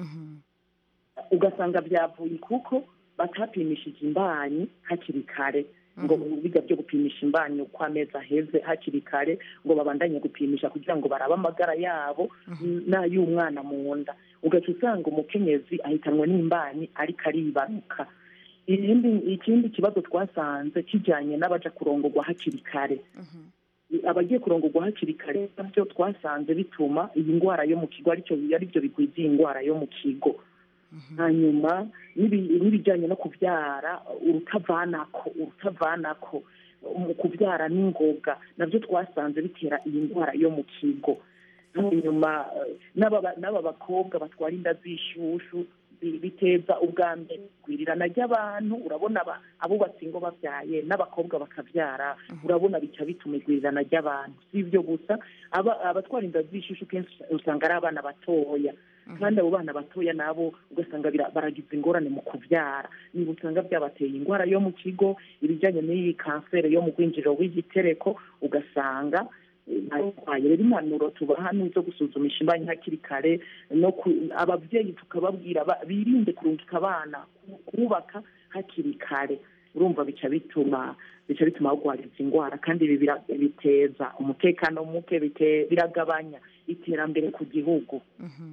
E: ugasanga byavuye kuko batapimishije imbanyi hakiri kare ngo biga byo gupimisha imbanyi uko amezi aheze hakiri kare ngo babandanye gupimisha kugira ngo barabe amagara yabo n'ay'umwana mu nda ugaca usanga umukenyezi ahitanwe n'imbanyi ariko aribaruka ikindi ikindi kibazo twasanze kijyanye n'abaja kurongorwa hakiri kare abagiye kurongorwa hakiri kare nabyo twasanze bituma iyi ndwara yo mu kigo aricyo aribyo bigwiza iyi ndwara yo mu kigo hanyuma n'ibi- n'ibijyanye no kubyara urutavanako urutavanako mu kubyara n'ingoga nabyo twasanze bitera iyi ndwara yo mu kigo hanyuma eh, n'aba ba- n'aba bakobwa batwara inda z'ishushu bi- biteza ubwa mbere igwirirana ry'abantu urabona aba- abubatse ingo babyaye n'abakobwa bakabyara urabona bica bituma igwirirana ry'abantu si ibyo gusa aba- abatwara inda z'ishushu kenshi usanga ari abana batoya kandi abo bana batoya nabo ugasanga bira- baragize ingorane mu kubyara niba usanga byabateye indwara yo mu kigo ibijyanye n'iyi kanseri yo mu rwinjiriro w'igitereko ugasanga eh, barwaye rero impanuro tubaha ni izo gusuzumisha imbanyi hakiri kare no ku- ababyeyi tukababwira ba- birinde kurungika abana kubaka hakiri kare urumva bica bituma bica bituma barwara izi ndwara kandi ibi bira- biteza umutekano muke bite- biragabanya iterambere ku gihugu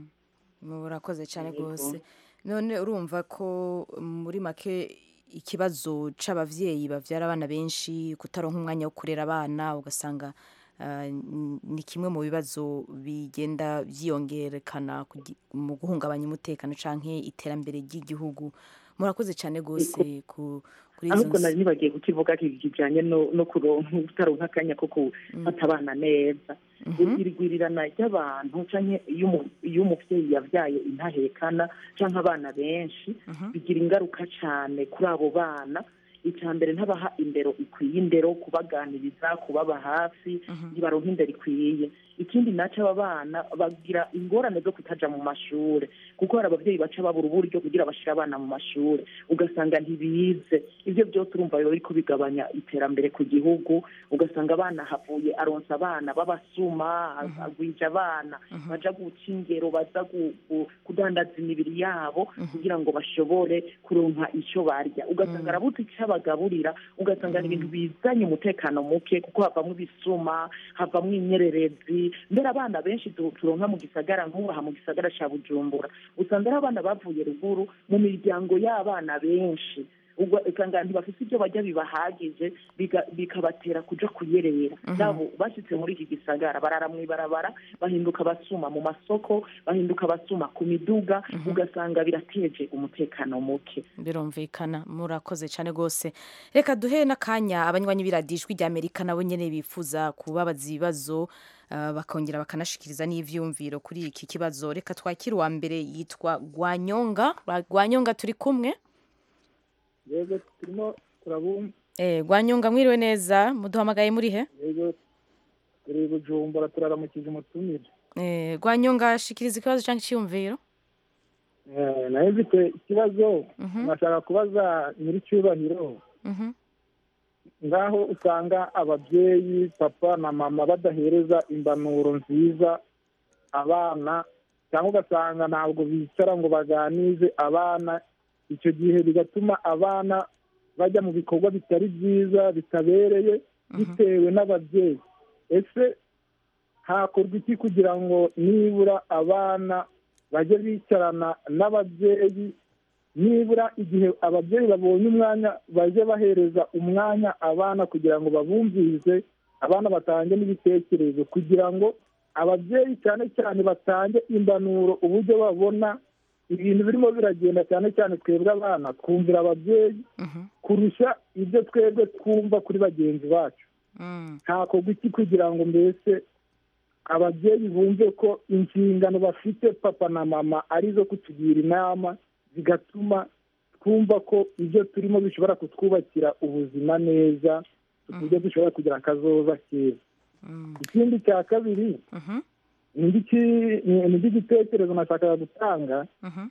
A: murakoze cyane
E: Yego.
A: rwose none urumva ko muri make ikibazo c'abavyeyi bavyara abana benshi kutaronka umwanya wo kurera abana ugasanga ah, n- ni kimwe mu bibazo bigenda vyiyongerekana kugi- mu guhungabanya umutekano canke iterambere ry'igihugu murakoze cyane rwose ku kuri izo
E: ahubwo
A: nsi-
E: nari nibagiye kukivuga ki- kijyanye no no kuronka utaronka akanya ko gufata abana neza irigwirirana ry'abantu canke iyo umu- iyo umuvyeyi yavyaye intahekana canke abana benshi bigira ingaruka cane kuri abo bana icya mbere ntabaha indero ikwiye indero kubaganiriza kubaba hafi ntibaronka indero ikwiye ikindi naco aba bana bagira ingorane zo kutaja mu mashure kuko hari abavyeyi baca babura uburyo kugira bashire abana mu mashure ugasanga ntibize ivyo byose urumva biba biriko bigabanya iterambere ku gihugu ugasanga abana havuye aronsa abana b'abasuma agwija abana baja guca ingero baza gu- gu- kudandaza imibiri yabo kugira ngo bashobore kuronka ico barya ugasanga arabuze icyo abagaburira ugasanga ni ibintu bizanye umutekano muke kuko havamwo ibisuma havamwo inyererezi mbere abana benshi tu- turonka mu gisagara nk'ubaha mu gisagara ca bujumbura usanga ari abana bavuye ruguru mu miryango y'abana benshi ubwo usanga ntibafite ibyo bajya bibahagije biga- bikabatera kuja kuyerera nabo bashitse muri iki gisagara barara mw'ibarabara bahinduka abasuma mu masoko bahinduka abasuma ku miduga ugasanga birateje umutekano muke
A: birumvikana murakoze cyane rwose reka duhe n'akanya abanywanyi b'iradijwi ry'amerika nabo nyine bifuza kubabaza ibibazo ah, bakongera bakanashikiriza n'ivyumviro kuri iki kibazo reka twakire uwa mbere yitwa gwanyonga gwanyonga turi kumwe
K: yego turimo turabumva
A: eh, gwanyonga mwiriwe neza muduhamagaye muri he
K: yego turi i bujumbura turaramukije umutumire
A: eh, gwanyonga shikiriza ikibazo cyangwa icyumviro
K: Eh, nayo mfite ikibazo nashaka kubaza nyir'icyubahiro
A: Mhm.
K: ngaho usanga ababyeyi papa na mama badahereza imbanuro nziza abana cyangwa ugasanga ntabwo bicara ngo baganize abana icyo gihe bigatuma abana bajya mu bikorwa bitari byiza bitabereye bitewe n'ababyeyi ese hakorwa iki kugira ngo nibura abana bajye bicarana n'ababyeyi nibura igihe ababyeyi babonye umwanya bajye bahereza umwanya abana kugira ngo babumvirize abana batange n'ibitekerezo kugira ngo ababyeyi cyane cyane batange imbanuro uburyo babona ibintu birimo biragenda cyane cyane twebwe abana twumvira ababyeyi kurusha ibyo twebwe twumva kuri bagenzi bacu ntakorwa iki kugira ngo mbese ababyeyi bumve ko inshingano bafite papa na mama ari izo kutugira inama zigatuma twumva ko ibyo turimo bishobora kutwubakira ubuzima neza ku buryo dushobora kugira akazoza keza ikindi cya kabiri ni igitekerezo nashakaga gutanga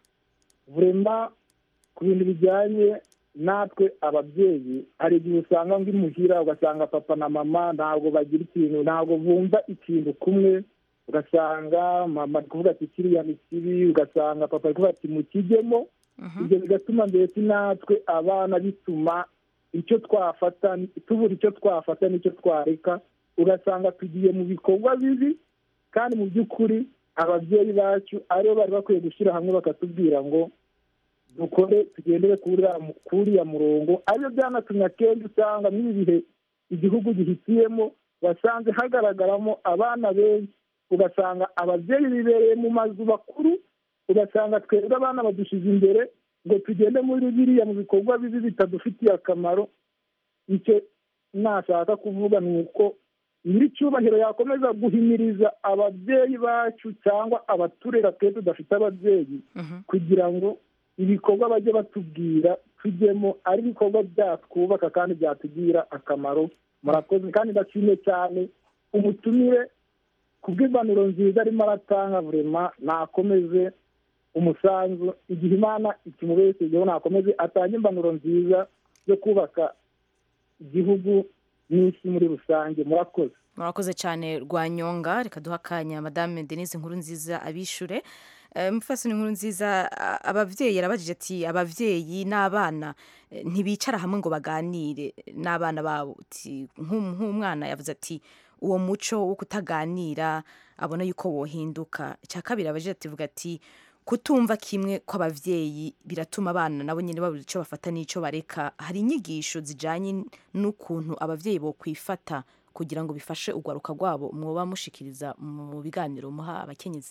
K: vurema ku bintu bijyanye natwe ababyeyi hari igihe usanga ngo imuhira ugasanga papa na mama ntabwo bagira ikintu ntabwo bumva ikintu kumwe ugasanga mama ari kuvuga ati kiriya ni kibi ugasanga papa ari kuvuga ati mukijyemo ibyo bigatuma mbese natwe abana bituma icyo twafata tubura icyo twafata n'icyo twareka ugasanga tugiye mu bikorwa bibi kandi mu by'ukuri ababyeyi bacu aribo bari bakwiye gushyira hamwe bakatubwira ngo dukore tugendere kuri uriya murongo aribyo byanatumye akenshi usanga n'ibi bihe igihugu gihitiyemo wasanze hagaragaramo abana benshi ugasanga ababyeyi bibereye mu mazu bakuru ugasanga twebwe abana badushyize imbere ngo tugende muri biriya mu bikorwa bibi bitadufitiye akamaro icyo nashaka kuvuga ni uko nyiricyubahiro yakomeza guhimiriza ababyeyi bacu cyangwa abaturera twe tudafite ababyeyi kugira ngo ibikorwa bajye batubwira tujyemo ari ibikorwa byatwubaka kandi byatugirira akamaro murakoze kandi ndashimye cyane umutumire ku bw'impanuro nziza arimo aratanga burema nakomeze umusanzu igihe imana ikimubeshejeho nakomeze atange impanuro nziza yo kubaka igihugu n'isi muri rusange murakoze
A: murakoze cyane rwanyonga reka duha akanya madame denise nkuru nziza abishure mufasoni nkuru nziza ababyeyi yarabajije ati ababyeyi n'abana ntibicara hamwe ngo baganire n'abana babo nk'umwana yavuze ati uwo muco wo kutaganira abona yuko wohinduka icya kabiri abajije ati vuga ati kutumva kimwe kw'ababyeyi biratuma abana nabo nyine babura icyo bafata n'icyo bareka hari inyigisho zijyanye n'ukuntu ababyeyi bo kwifata kugira ngo bifashe urwaruka rwabo mwoba mushikiriza mu biganiro muha abakenyezi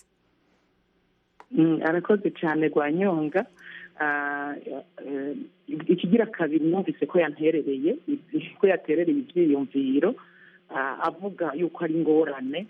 E: arakoze cyane rwanyonga ikigira kabiri numvise ko yanterereye ko yaterereye ibyiyumviro avuga yuko ari ingorane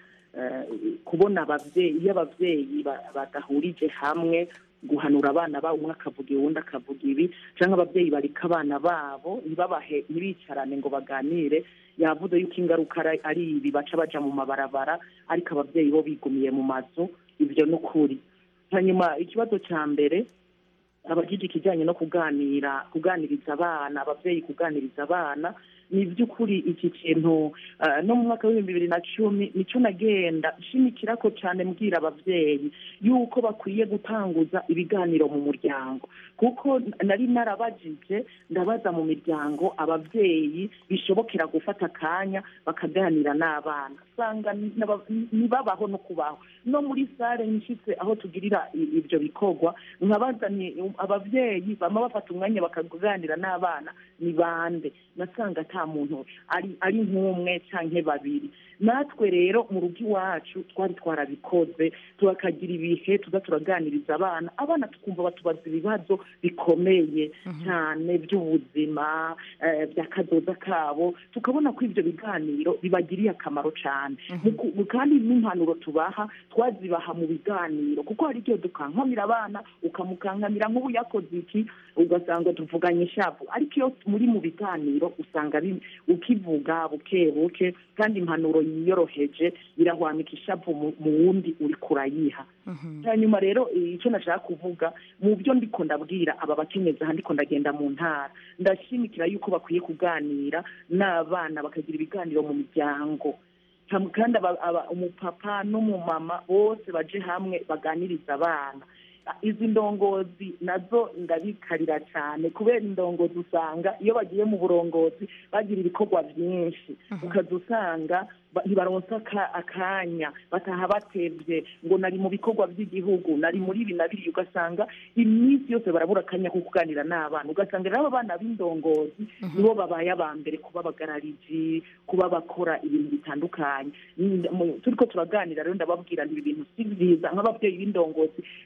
E: kubona ababyeyi iyo ababyeyi badahurije hamwe guhanura abana babo umwe akavuga uwundi akavuga ibi cyangwa ababyeyi bareka abana babo ntibabahe ntibicarane ngo baganire yavuze yuko ingaruka ari ibi baca baja mu mabarabara ariko ababyeyi bo bigumiye mu mazu ibyo ni ukuri hanyuma ikibazo cya mbere abajije ikijyanye no kuganira kuganiriza abana ababyeyi kuganiriza abana ni iby'ukuri iki kintu no mu mwaka w'ibihumbi bibiri na cumi nicyo nagenda nshimikira ko cyane mbwira ababyeyi yuko bakwiye gutanguza ibiganiro mu muryango kuko nari narabajije ndabaza mu miryango ababyeyi bishobokera gufata akanya bakaganira n'abana usanga ntibabaho no kubaho no muri sare nshyitse aho tugirira ibyo bikorwa nkabazanye ababyeyi bama bafata umwanya bakaganira n'abana ni bande nasanga nta muntu ari ari nk'umwe cyangwa babiri natwe rero mu rugo iwacu twari twarabikoze turakagira ibihe tuza turaganiriza abana abana tukumva batubaza ibibazo bikomeye cyane by'ubuzima by'akadoda kabo tukabona ko ibyo biganiro bibagiriye akamaro cyane kandi n'impanuro tubaha twazibaha mu biganiro kuko hari igihe dukankamira abana ukamukankamira nk'ubu yakoze iki ugasanga tuvuganye ishavu ariko iyo muri mu biganiro usanga ukivuga buke buke kandi impanuro yiyoroheje irahwamika ishavu mu wundi uri kurayiha hanyuma rero icyo nashaka kuvuga mu byo ndiko ndabwira aba bakenyezi aha ndiko ndagenda mu ntara ndashimikira yuko bakwiye kuganira n'abana bakagira ibiganiro mu miryango kandi umupapa n'umumama bose baje hamwe baganiriza abana izi ndongozi nazo ndabikarira cyane kubera indongozi usanga iyo bagiye mu burongozi bagira ibikorwa byinshi ukaza usanga ntibaronsa akanya bataha batebye ngo nari mu bikorwa by'igihugu nari muri ibi na biriya ugasanga iminsi yose barabura akanya ko kuganira n'abana ugasanga rero abana b'indongozi nibo babaye aba mbere kuba abagarariji kuba bakora ibintu bitandukanye turi ko turaganira rero ndababwira ibi bintu si byiza nk'ababyeyi b'indongozi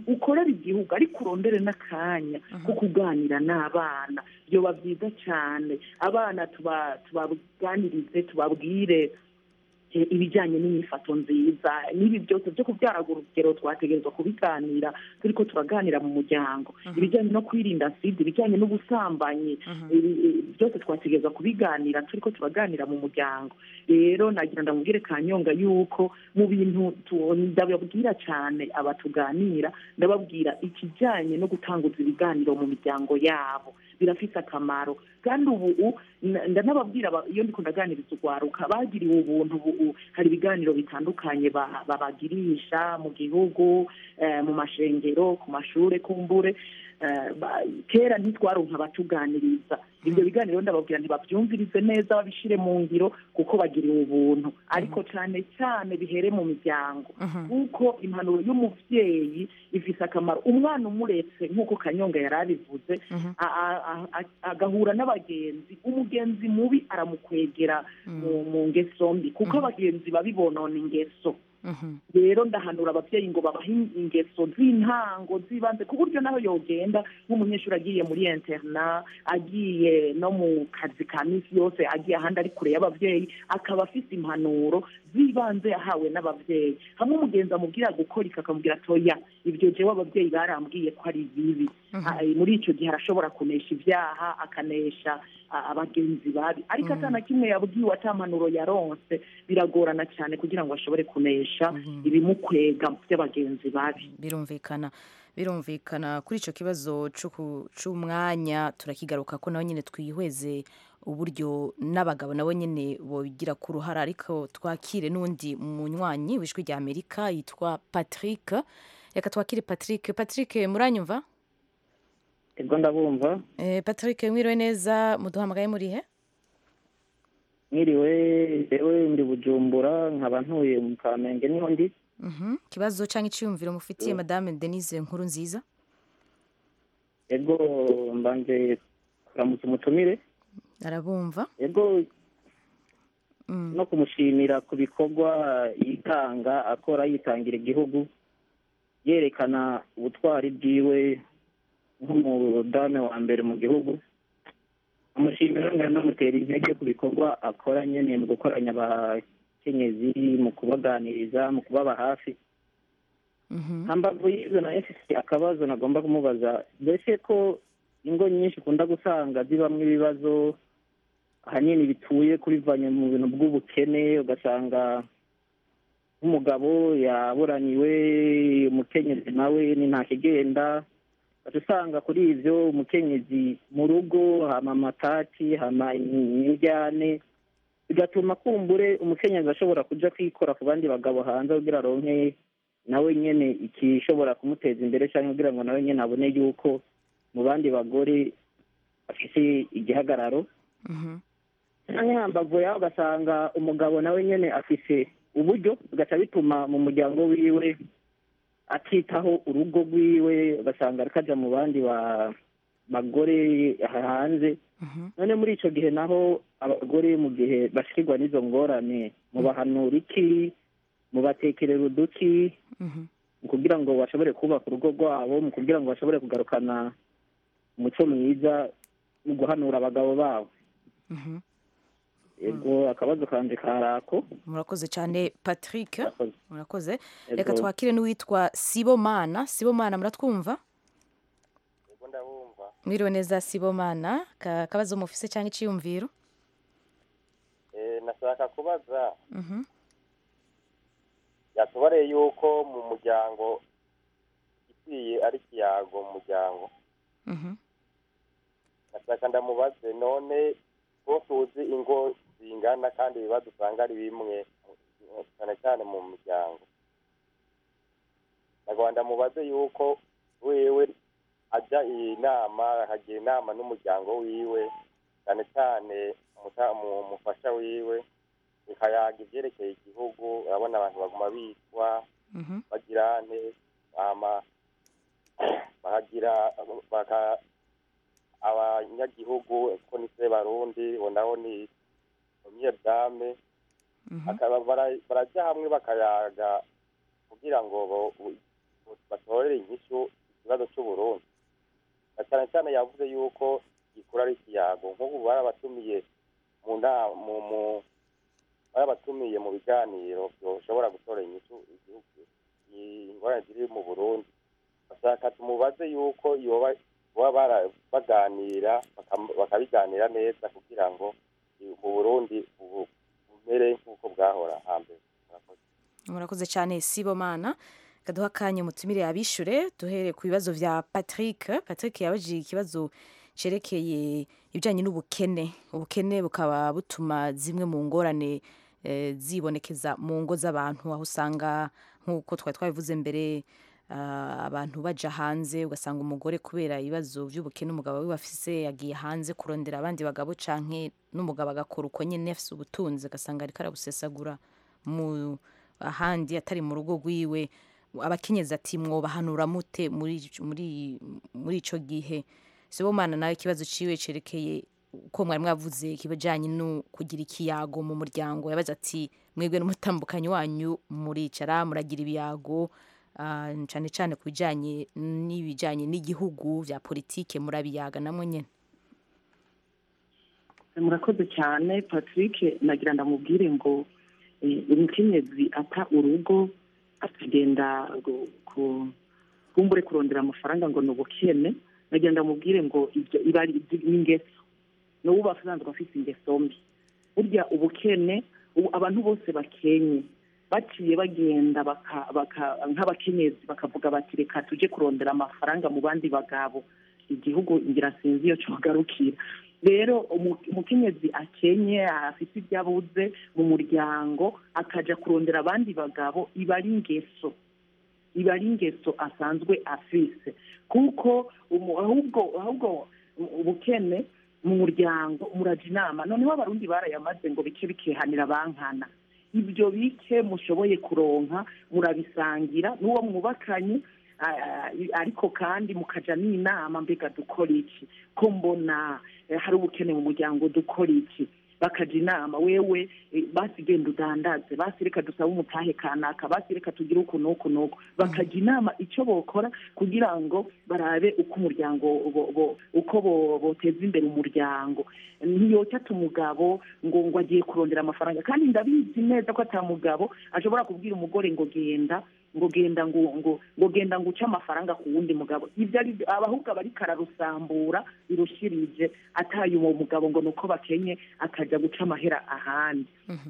E: ukorera igihugu ariko urondere n'akanya ko kuganira n'abana byoba byiza cyane abana tuba- tubaganirize tubabwire eh, ibijyanye n'imyifato nziza n'ibi byose byo kubyara urugero twategerezwa kubiganira turi ko turaganira mu muryango ibijyanye no kwirinda sida ibijyanye n'ubusambanyi ibi- ibi byose twategerezwa kubiganira turi ko turaganira mu muryango rero nagira ndamubwire kanyonga yuko mu bintu tu- ndababwira cyane abatuganira ndababwira ikijyanye no gutanguza ibiganiro mu miryango yabo birafite akamaro kandi ubu u- na- ndanababwira aba- iyo ndiko ndaganiriza urwaruka bagiriwe ubuntu ubu hari ibiganiro bitandukanye ba- babagirisha mu gihugu eh, mu mashengero ku mashure kumbure eh, ba- kera ntitwaronka abatuganiriza ibyo biganiro ndababwira ntibabyumvirize neza babishire mu ngiro kuko bagiriwe ubuntu ariko cyane cyane bihere mu miryango kuko impanuro y'umuvyeyi ifise akamaro umwana umuretse nk'uko kanyonga yari abivuze a- a- a- a- agahura n'abagenzi umugenzi mubi aramukwegera mu mu ngeso mbi kuko abagenzi babi bonona ingeso rero ndahanura ababyeyi ngo babahe ingeso z'intango z'ibanze ku buryo naho yogenda nk'umunyeshuri agiye muri interna agiye no mu kazi ka minsi yose agiye ahandi ari kure y'ababyeyi akaba afite impanuro z'ibanze yahawe n'ababyeyi hamwe umugenzi amubwira gukora ika akamubwira atoya ibyo jewe ababyeyi barambwiye ko ari bibi Ah, muri icyo gihe arashobora kunesha ibyaha akanesha ah, abagenzi babi ariko atana kimwe yabwiwe atampanuro yaronse biragorana cyane kugira ngo ashobore kunesha ibimukwega by'abagenzi babi
A: birumvikana birumvikana kuri icyo kibazo c'uku- c'umwanya turakigaruka ko nawe nyine twihweze uburyo n'abagabo nabo nyine bogira ku ruhara ariko twakire n'undi munywanyi w'ijwi rya amerika yitwa patrick reka twakire patrick patrick muranyumva
L: ego ndabumva
A: Eh, patrick mwiriwe neza muduhamagaye murihe
L: mwiriwe jewe ndi bujumbura nkaba ntuye mu kamenge niho ndi
A: Mhm. ikibazo cyangwa icyiyumviro mufitiye madame denise nkuru nziza
L: ego mbanje kuramutsa umutumire
A: arabumva
L: ego no kumushimira ku bikorwa yitanga akora yitangira igihugu yerekana ubutwari bwiwe nk'umudame wa mbere mu gihugu amushimira nkanamutera intege ku bikorwa akora nyene mu gukoranya abakenyezi mu kubaganiriza mu kubaba hafi hambavu y'ivyo nayo mfise akabazo nagomba kumubaza mbese ko ingo nyinshi ukunda gusanga zibamwo ibibazo ahanini bituye kubivanye mu bintu bw'ubukene ugasanga nk'umugabo yaburaniwe umukenyezi nawe ni ntakigenda ugaca usanga kuri ivyo umukenyezi mu rugo hama amatati hama imijyane bigatuma kumbure umukenyezi ashobora kuja kwikora ku bandi bagabo hanze kugira aronke nawe nyene ikishobora kumuteza imbere cyangwa kugira ngo nawe nyene abone yuko mu bandi bagore afise igihagararo canke hambavu yaho ugasanga umugabo nawe nyene afise uburyo bigaca bituma mu muryango wiwe atitaho urugo rwiwe ugasanga ariko aja mu bandi ba- bagore hanze none muri ico gihe naho abagore mu gihe bashikirwa n'izo ngorane mubahanura iki mubatekerera uduki mu kugira ngo bashobore kubaka urugo rwabo mu kugira ngo bashobore kugarukana umuco mwiza mu guhanura abagabo babo ego akabazo kanje karako
A: murakoze cyane patrick murakoze
L: Yego.
A: reka twakire n'uwitwa sibomana sibomana muratwumva mwiriwe neza sibomana Ka- akabazo mufise cyangwa icyiyumviro
M: Eh, nashaka kubaza
A: Mhm.
M: yatubareye yuko mu muryango ikwiye ari ikiyago mu muryango
A: Mhm.
M: nashaka ndamubaze none ko tuzi ingo zingana kandi ibibazo usanga ari bimwe cyane cyane mu miryango nagomba ndamubaze yuko wewe ajya iyi nama akagira inama n'umuryango wiwe cyane cyane umuta- mu- umufasha wiwe bikayaga ibyerekeye igihugu urabona abantu baguma bitwa bagira nte hama bakagira baka abanyagihugu ko ni se barundi uwo nawo ni umuyedame akaba bara- barajya hamwe bakayaga kugira ngo bo- batorere inyishu ikibazo cy'uburundi na cyane cyane yavuze yuko gikura ari ikiyago nk'ubu barabatumiye mu nama mu mu barabatumiye mu biganiro byoshobora gutora inyishu igihugu ingorane ziri mu burundi bashaka tumubaze yuko yoba baba bara- baganira bakam- bakabiganira neza kugira ngo i- mu burundi ubu bumere nk'uko bwahora hambere Murakoze.
A: murakoze cyane sibomana kaduha akanya mutumire abishure duhere ku bibazo vya patrick patrick yabajije ikibazo cerekeye ibijanye n'ubukene ubukene bukaba butuma zimwe mu ngorane eh, zibonekeza mu ngo z'abantu aho usanga nk'uko twari twabivuze mbere ah, abantu baja hanze ugasanga umugore kubera ibibazo by'ubukene umugabo we bafise yagiye hanze kurondera abandi bagabo canke n'umugabo agakora uko nyene afise ubutunzi agasanga ariko arabusesagura mu ahandi atari mu rugo rwiwe abakenyezi ati mwobahanura mute muri muri muri ico gihe sibomana nawe ikibazo ciwe cerekeye uko mwari mwavuze ikibajanye no kugira ikiyago mu muryango yabaza ati mwebwe n'umutambukanyi wanyu muricara muragira ibiyago ah, cane cane ku bijanye n'ibijanye n'igihugu vya politike murabiyaga namwe nyene
E: murakoze cyane patrick nagira ndamubwire ngo eh, umukenyezi ata urugo akagenda gu- ku- kumbure kurondera amafaranga ngo ni ubukene nagira ndamubwire ngo ibyo iba ari ibyo- ni ingeso n'ubu basanzwe afite ingeso mbi burya ubukene ubu abantu bose bakenye baciye bagenda baka- baka- nk'abakenyezi bakavuga bati reka tujye kurondera amafaranga mu bandi bagabo igihugu ngira sinzi iyo cyogarukira rero umu- umukenyezi akenye afite ibyo abuze mu muryango akaja kurondera abandi bagabo iba ari ingeso iba ari ingeso asanzwe afise kuko umu- ahubwo ahubwo ubukene mu muryango muraja inama noneho abarundi barayamaze ngo bike bikehanira bankana ibyo bike mushoboye kuronka murabisangira n'uwo mwubakanye ah, ariko kandi mukaja n'inama mbega dukora iki ko mbona eh, hari ubukene mu muryango dukora iki bakaja inama wewe eh, basi genda udandaze basi reka dusabe umutahe kanaka basi reka tugire uku n'uku n'uku bakajya inama icyo bokora kugira ngo barabe uko umuryango bo- bo- uko bo- boteza imbere umuryango ntiyotata umugabo ngo ngo agiye kurondera amafaranga kandi ndabizi neza ko ata mugabo ashobora kubwira umugore ngo genda ngo genda ngo ngo ngo genda ngo uce amafaranga ku wundi mugabo ibyo ari abahubwo aba ariko ararusambura birushirije ataye uwo mugabo ngo ni uko bakenye akajya guca amahera ahandi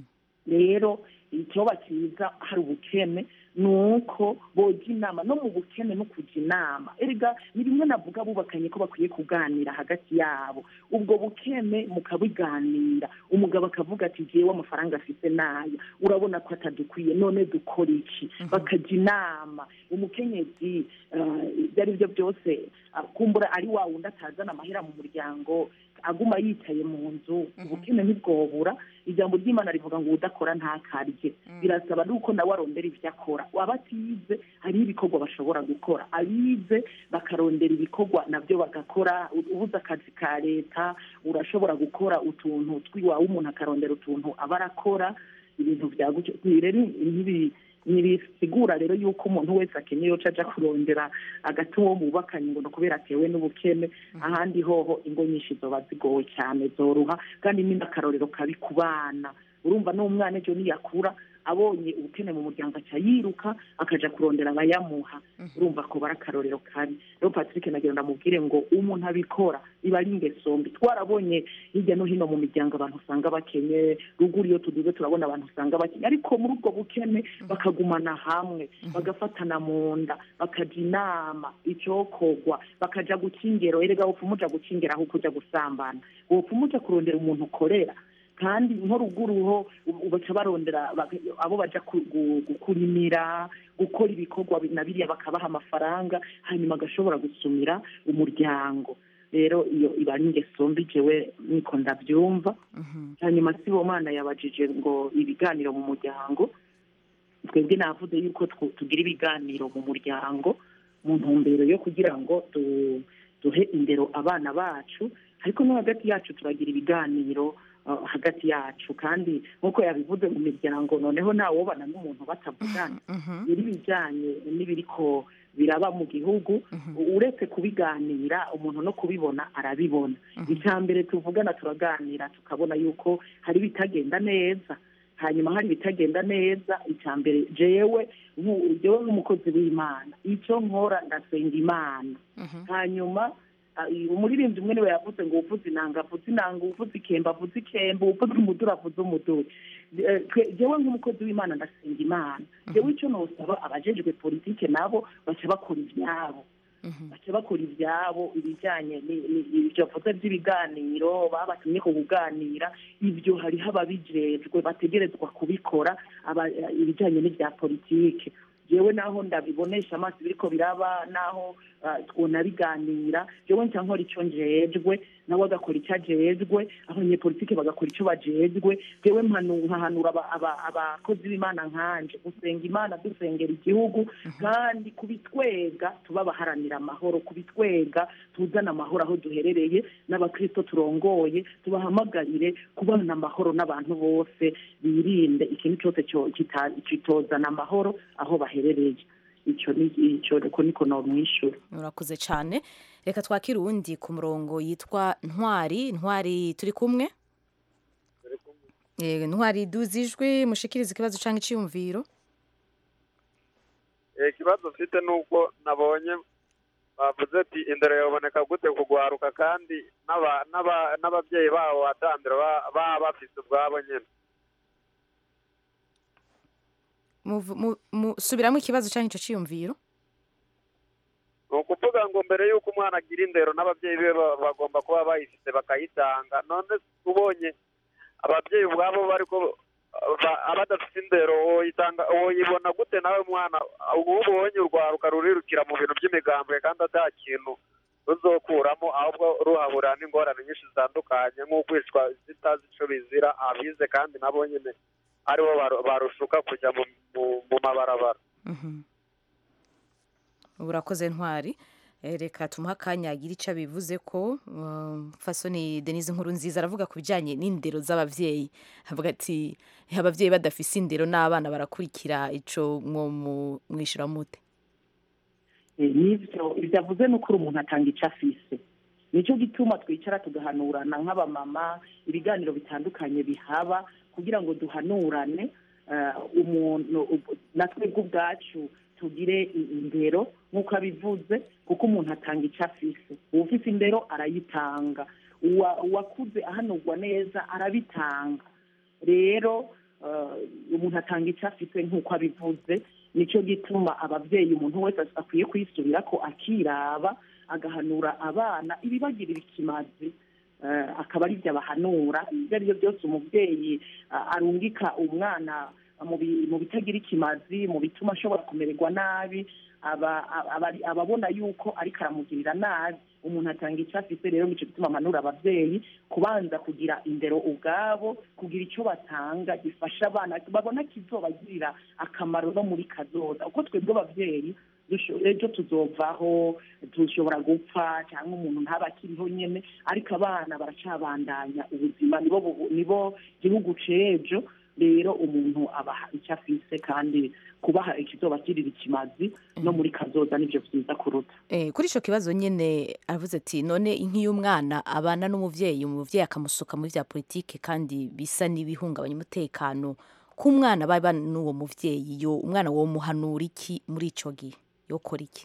E: rero icyoba cyiza hari ubukene ni uko boga inama no mu bukene no kujya inama erega ni bimwe navuga bubakanye ko bakwiye kuganira hagati yabo ubwo bukene mukabiganira umugabo akavuga ati jyewe amafaranga afite nayo urabona ko atadukwiye none dukora iki bakajya inama umukenyezi ah, ibyo ari byo byose ah, kumbura ari wa wundi atazana amahera mu muryango aguma yicaye mu nzu ubukene ntibwobura ijambo ry'imana rivuga ngo udakora ntakarye birasaba nuko nawe arondera ibyo akora waba atize hariho ibikorwa bashobora gukora abize bakarondera ibikorwa nabyo bagakora ubuze akazi ka leta urashobora gukora utuntu twiwawe umuntu akarondera utuntu aba arakora ibintu byagutse rero ntibi ntibisigura rero yuko umuntu wese akeneye yoca aja kurondera agati uwo bubakanye ngo ni ukubera atewe n'ubukene ahandi hoho ingo nyinshi zoba zigowe cyane zoruha kandi ni n'akarorero kabi ku bana urumva n'umwana ejo niyakura abonye ubukene mu muryango aca yiruka akaja kurondera abayamuha urumva ko bari akarorero kabi rero patrick nagira ndamubwire ngo umuntu abikora iba ari ingeso mbi twarabonye hirya no hino mu miryango abantu usanga bakenye ruguru iyo tuduze turabona abantu usanga bakenye ariko muri ubwo bukene bakagumana hamwe bagafatana mu nda bakajya inama icyokorwa bakaja gukingero erega wopfa umuja gukingera aho kuja gusambana wopfa umuja kurondera umuntu ukorera kandi nko ruguru ho ubu baca barondera bak- abo baja ku- gu- gukurimira gukora ibikorwa bi- na biriya bakabaha amafaranga hanyuma agashobora gusumira umuryango rero iyo iba ari ingeso mbi jewe niko ndabyumva hanyuma sibomana yabajije ngo ibiganiro mu muryango twebwe navuze yuko twu- tugira ibiganiro mu muryango mu ntumbero yo kugira ngo du- duhe indero abana bacu ariko no hagati yacu turagira ibiganiro uh, hagati yacu kandi nk'uko yabivuze mu miryango noneho ntawobana n'umuntu batavugana biri bijyanye n'ibiriko biraba mu gihugu uretse kubiganira umuntu no kubibona arabibona icya mbere tuvugana turaganira tukabona yuko hari ibitagenda neza hanyuma hari ibitagenda neza icya mbere jewe nku- jewe nk'umukozi w'imana icyo nkora ndasenga imana hanyuma ah, umuririmbyi umwe niwe yavuze ngo uvuze inanga avuze inanga uvuze ikemba avuze ikemba uvuze umuduri avuze umuduri Eh, twe- jewe nk'umukozi w'imana ndasenga imana jewe icyo nosaba abajejwe politike nabo baca bakora ivyabo baca bakora ivyabo ibijyanye ni- ni- ibyo bavuze by'ibiganiro babatumye ku kuganira ibyo hariho ababijejwe bategerezwa kubikora aba- ibijyanye n'ibya politike jewe naho ndabibonesha amaso biriko biraba naho ah, twona biganira jewe nca nkora ico njejwe nawe agakora icyo ajejwe abanyepolitike bagakora icyo bajejwe jewe mpanu- nkahanura aba- aba- abakozi b'imana nkanje gusenga imana dusengera igihugu kandi kubitwega tuba abaharanira amahoro kubitwega tuzana amahoro aho duherereye n'abakristo turongoye tubahamagarire kubana amahoro n'abantu bose birinde ikintu cyose cyo- kita- kitozana amahoro aho baherereye icyo ni icyo uko niko nomwishyura
A: urakoze cyane reka twakire uwundi ku murongo yitwa ntwari ntwari turi kumwe Eh, ntwari duzi ijwi mushikirize ikibazo cyangwa icyiyumviro
N: Eh, ikibazo mfite ni uko nabonye bavuze ati indero yaboneka gute kugwaruka kandi n'aba- n'aba- n'ababyeyi babo batambira ba- baba bafite ubwabo nyine
A: Muvu- mu- mu- subiramo ikibazo cyangwa icyo cyiyumviro
N: ni ukuvuga ngo mbere y'uko umwana agira indero n'ababyeyi be ba- bagomba kuba bayifite bakayitanga none ubonye ababyeyi ubwabo bariko ba- abadafite indero woyitanga woyibona gute nawe mwana ubu ubonye urwaruka rurirukira mu bintu by'imigambwe kandi ata kintu ruzokuramo ahubwo ruhahurira n'ingorane nyinshi zitandukanye nk'ukwicwa zitazi ico bizira abize kandi nabo nyine aribo baru- barushuka kujya mu, mu, mu mabarabara
A: urakoze ntwari Eh, reka tumuhe akanya agira icyo abivuze ko um, fasoni denise nkuru nziza aravuga ku bijyanye n'indero z'ababyeyi avuga ati ababyeyi badafise indero n'abana barakurikira ico mwo mu- mwishyura mute
E: Eh, nivyo ibyo avuze ni ukuri umuntu atanga icyo afise nicyo gituma twicara tugahanurana nk'abamama ibiganiro bitandukanye bihaba kugira ngo duhanurane eh, umuntu ub- natwe ubwacu tugire i- indero nk'uko abivuze kuko umuntu atanga icyo afise uwufise indero arayitanga Uwa- uwakuze ahanurwa neza arabitanga rero eh, umuntu atanga icyo afite nk'uko abivuze nicyo gituma ababyeyi umuntu wese akwiye kwisubira ko akiraba agahanura abana ibibagirira ikimazi eh, akaba ari byo abahanura ibyo ari byo byose umubyeyi ah, arungika umwana mu bi- mu bitagira ikimazi mu bituma ashobora kumererwa nabi aba- aba- aba- ababona yuko ariko aramugirira nabi umuntu atanga icyo afite rero nicyo gituma amanura ababyeyi kubanza kugira indero ubwabo kugira icyo batanga gifasha abana babona kizobagirira akamaro no muri kazoza uko twebwe ababyeyi dusho- ejo tuzovaho dushobora gupfa cyangwa umuntu ntaba akiriho nyine ariko abana baracabandanya ubuzima nibo bu- nibo gihugu c'ejo rero umuntu abaha icyo afise kandi kubaha ikizobagirira ikimazi no muri kazoza nibyo byiza kuruta
A: Eh, kuri icyo kibazo nyine aravuze ati none nk'iyo umwana abana n'umubyeyi umubyeyi akamusuka muri bya politike kandi bisa n'ibihungabanya umutekano k'umwana baba n'uwo mubyeyi yo umwana wo muhanura iki muri icyo gihe yokora iki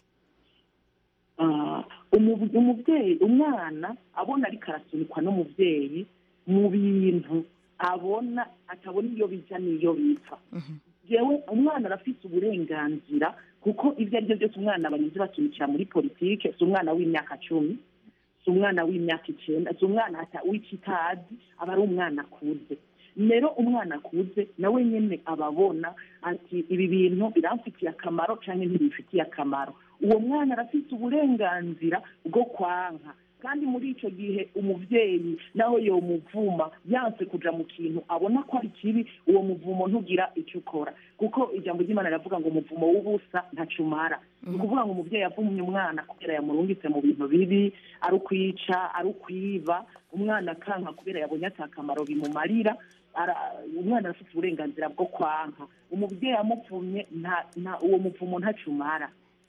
E: Ah, umu- umubyeyi umwana abona ariko arasunikwa n'umubyeyi mu bintu abona atabona iyo bija n'iyo bipfa jewe umwana arafite uburenganzira kuko ibyo ari byo byose umwana banyuze basunikira muri politike si umwana w'imyaka cumi si umwana w'imyaka icyenda si umwana ata- w'ikitazi aba ari umwana akuze rero umwana akuze nawe nyine aba abona ati ibi bintu biramfitiye akamaro cyangwa ntibifitiye akamaro uwo mwana arafite uburenganzira bwo kwanka kandi muri icyo gihe umubyeyi naho yomuvuma yanse kuja mu kintu abona ko ari kibi uwo muvumo ntugira icyo ukora kuko ijambo ry'imana riravuga ngo umuvumo w'ubusa ntacumara ni ukuvuga ngo umubyeyi avumye umwana kubera yamurungitse mu bintu bibi ari ukwica ari ukwiba umwana akanka kubera yabonye atakamaro bimumarira ara- umwana arafite uburenganzira bwo kwanka umubyeyi amuvumye nta- nta- uwo muvumo ntacumara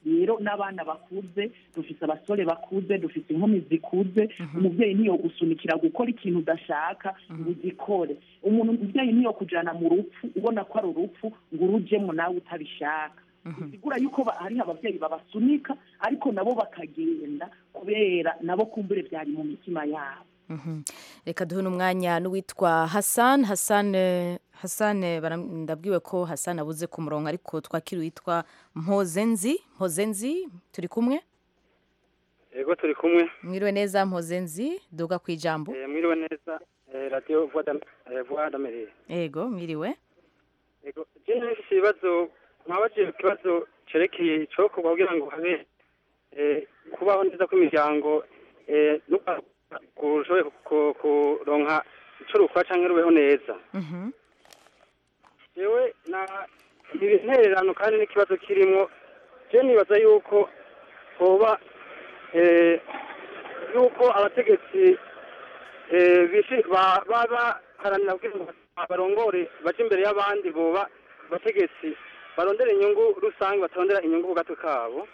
E: rero n'abana bakuze dufise abasore bakuze dufise inkumi zikuze umubyeyi niyo gusunikira gukora ikintu udashaka ngo ugikore umuntu umubyeyi niyo kujana mu rupfu ubona ko ari urupfu ngo urujemo nawe utabishaka bisigura yuko ba- hariho ababyeyi babasunika ariko nabo bakagenda kubera nabo kumbure byari mu mitima yabo
A: Mhm. reka duhe n'umwanya n'uwitwa hassan hassan eh, hassan eh, bara- ndabwiwe ko hassan abuze ku murongo ariko twakira uwitwa mpozenzi mpozenzi turi kumwe
O: yego turi kumwe
A: mwiriwe neza mpozenzi duga ku ijambo
O: Eh, mwiriwe neza eh, radiyo vuwa damereye
A: yego mwiriwe
O: yego je nafise ibibazo nkabajije ikibazo cerekeye icokorwa kugira ngo habe eh, kubaho neza kw'imiryango eh, n'uko ushoboye ku- kuronka ico rukora canke rubeho neza
A: Mhm.
O: jewe na intererano kandi n'ikibazo kirimwo je nibaza yuko hoba eh, yuko abategetsi eh, bishi- ba- baba baharanira kugira ngo barongore baje imbere y'abandi boba abategetsi barondera inyungu rusange batarondera inyungu ku gatwe kabo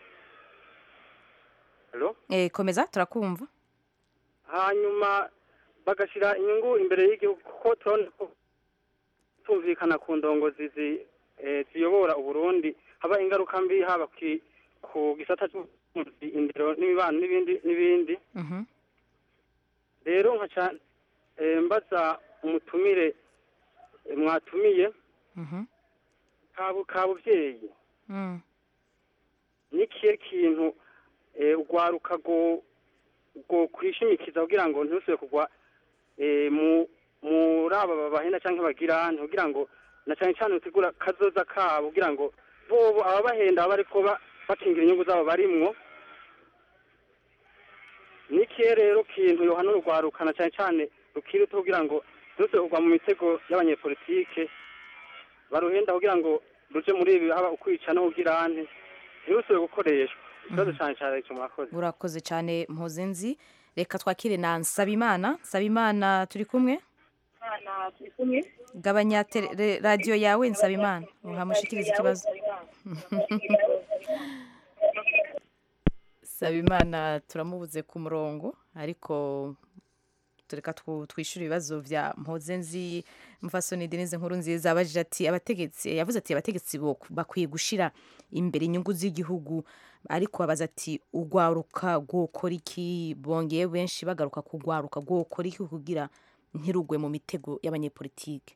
O: Hello?
A: Eh, komeza turakumva
O: hanyuma bagashira inyungu imbere y'igihugu kuko turabona ko tumvikana ku ndongozi zi- eh, ziyobora uburundi haba ingaruka mbi haba ki- ku gisata cy'ubutunzi indero n'imibano n'ibindi n'ibindi
A: Mhm.
O: rero nkaca eh, mbaza umutumire eh, mwatumiye
A: Mhm.
O: ka- ka buvyeyi
A: Mm.
O: nikihe kintu eh, ugwaruka go go kwishimikiza kugira ngo ntusubire kugwa eh, mu muri aba babahenda canke bagira kugira ngo na cane cane utegura kazoza kabo kugira ngo bobo ababahenda baba bariko ba- bakingira inyungu zabo barimwo nikihe rero kintu yohana urugwaruka na cane cane rukiri ruto kugira ngo ntusubire kugwa mu mitego y'abanyepolitike baruhenda kugira ngo ruje muri ibi haba ukwica no kugira nte ntirusubire gukoreshwa ikibazo cane cane ico mwakoze
A: urakoze cyane mpozenzi reka twakire na nsabimana nsabimana turi kumwe
D: turi kumwe
A: gabanya tele- radiyo yawe nsabimana uhamushikiriza ikibazo nsabimana turamubuze ku murongo ariko tureka twu- twishyure ibibazo bya mpozenzi mfasoni denise nkuru nziza abajije ati abategetsi yavuze ati abategetsi bo- bakwiye gushira imbere inyungu z'igihugu ariko abaza ati ugwaruka rwokora iki bongeye benshi bagaruka kugwaruka rwokora iki kugira ntirugwe mu mitego y'abanyepolitike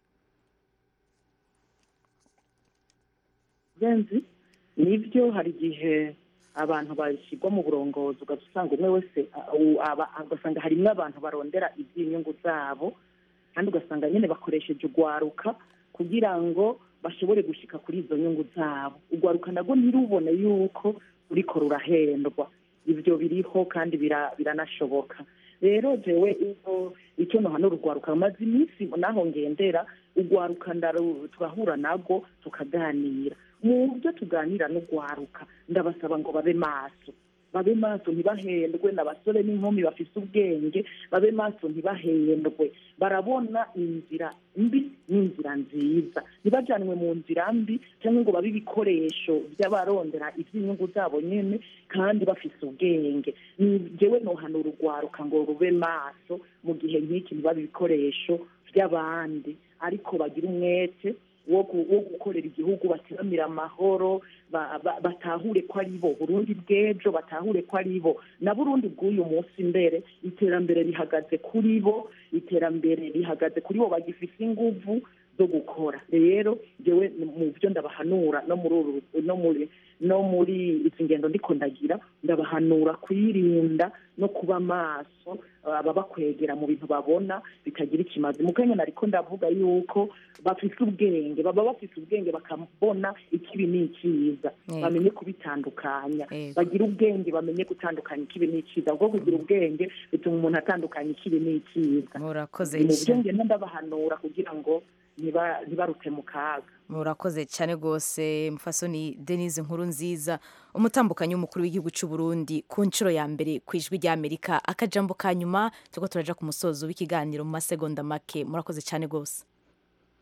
E: genzi nibyo hari igihe abantu bashyirwa mu burongozi ugaca usanga umwe wese a- u- aba- ugasanga harimo abantu barondera iby'inyungu zabo kandi ugasanga nyine bakoresheje urwaruka kugira ngo bashobore gushyika kuri izo nyungu zabo urwaruka nabwo ntirubone yuko ruriko rurahendwa ibyo biriho kandi bira- biranashoboka rero jewe iyo icyo nohana urugwaruka rumaze iminsi naho ngendera urwaruka ndaru- turahura nabwo tukaganira mu byo tuganira n'urwaruka ndabasaba ngo babe maso babe maso ntibahendwe n'abasore n'inkumi bafise ubwenge babe maso ntibahendwe barabona inzira mbi n'inzira nziza ntibajyanwe mu nzira mbi cyangwa ngo babe ibikoresho by'abarondera iby'inyungu zabo nyine kandi bafise ubwenge ni jewe nohanura urwaruka ngo rube maso mu gihe nk'iki ntibabe ibikoresho by'abandi ariko bagira umwete wo gu- wo gukorera igihugu bateramira amahoro ba- ba- batahure ko ari bo burundi bw'ejo batahure ko ari bo na burundi bw'uyu munsi imbere iterambere rihagaze kuri bo iterambere rihagaze kuri bo bagifise inguvu zo gukora rero jewe mu byo ndabahanura no muri uru no muri no muri izi ngendo ndiko ndagira ndabahanura kwirinda no kuba maso ababakwegera mu bintu babona bitagira ikimazi mu kanya nariko ndavuga yuko bafise ubwenge baba bafise ubwenge bakabona ikibi n'icyiza
A: Yego.
E: bamenye kubitandukanya
A: Yego.
E: bagira ubwenge bamenye gutandukanya ikibi n'icyiza kuko kugira ubwenge bituma umuntu atandukanya ikibi n'icyiza
A: murakoze
E: ni mu byo
A: cyane
E: ngenda ndabahanura kugira ngo ntiba- ntibarute mu kaga
A: murakoze cyane rwose mufasoni denise nkuru nziza umutambukanyi w'umukuru w'igihugu cy'u Burundi ku nshuro ya mbere ku ijwi ry'amerika akajambo ka nyuma turiko turaja ku musozo w'ikiganiro mu masegonda make murakoze cyane rwose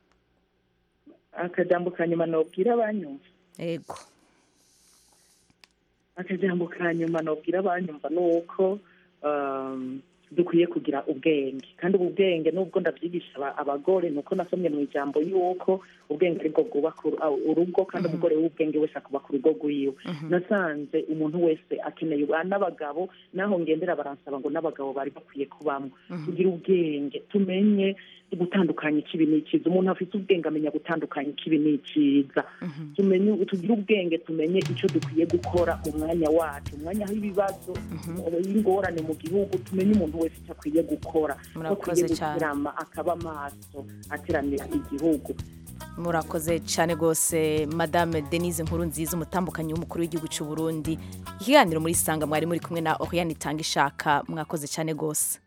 E: akajambo ka nyuma nobwira abanyumva
A: yego
E: akajambo ka nyuma nobwira abanyumva ni uko um, dukwiye kugira ubwenge kandi ubu bwenge nubwo ndabyigisha aba- abagore ni uko nasomye mu ijambo y'uko ubwenge aribwo bwubaka uru- ah, urugo kandi umugore w'ubwenge wese akubaka urugo rwiwe nasanze umuntu wese akeneye ubu- n'abagabo naho ngendera baransaba ngo n'abagabo bari bakwiye kubamo kugira ubwenge tumenye gutandukanya ikibi n'ikiza umuntu afite ubwenge amenya gutandukanya ikibi n'ikiza tumenye tugire ubwenge tumenye icyo dukwiye gukora mu mwanya wacu umwanya w'ibibazo y'ingorane mu gihugu tumenye umuntu wese icyo akwiye gukora ko
A: Murakoze
E: akwiye
A: cyane.
E: gukirama akaba amaso ateranira igihugu
A: murakoze cyane rwose madame denise nkuru nziza umutambukanyi w'umukuru w'igihugu cy'u burundi ikiganiro muri sanga mwari muri kumwe na oriane itanga ishaka mwakoze cyane rwose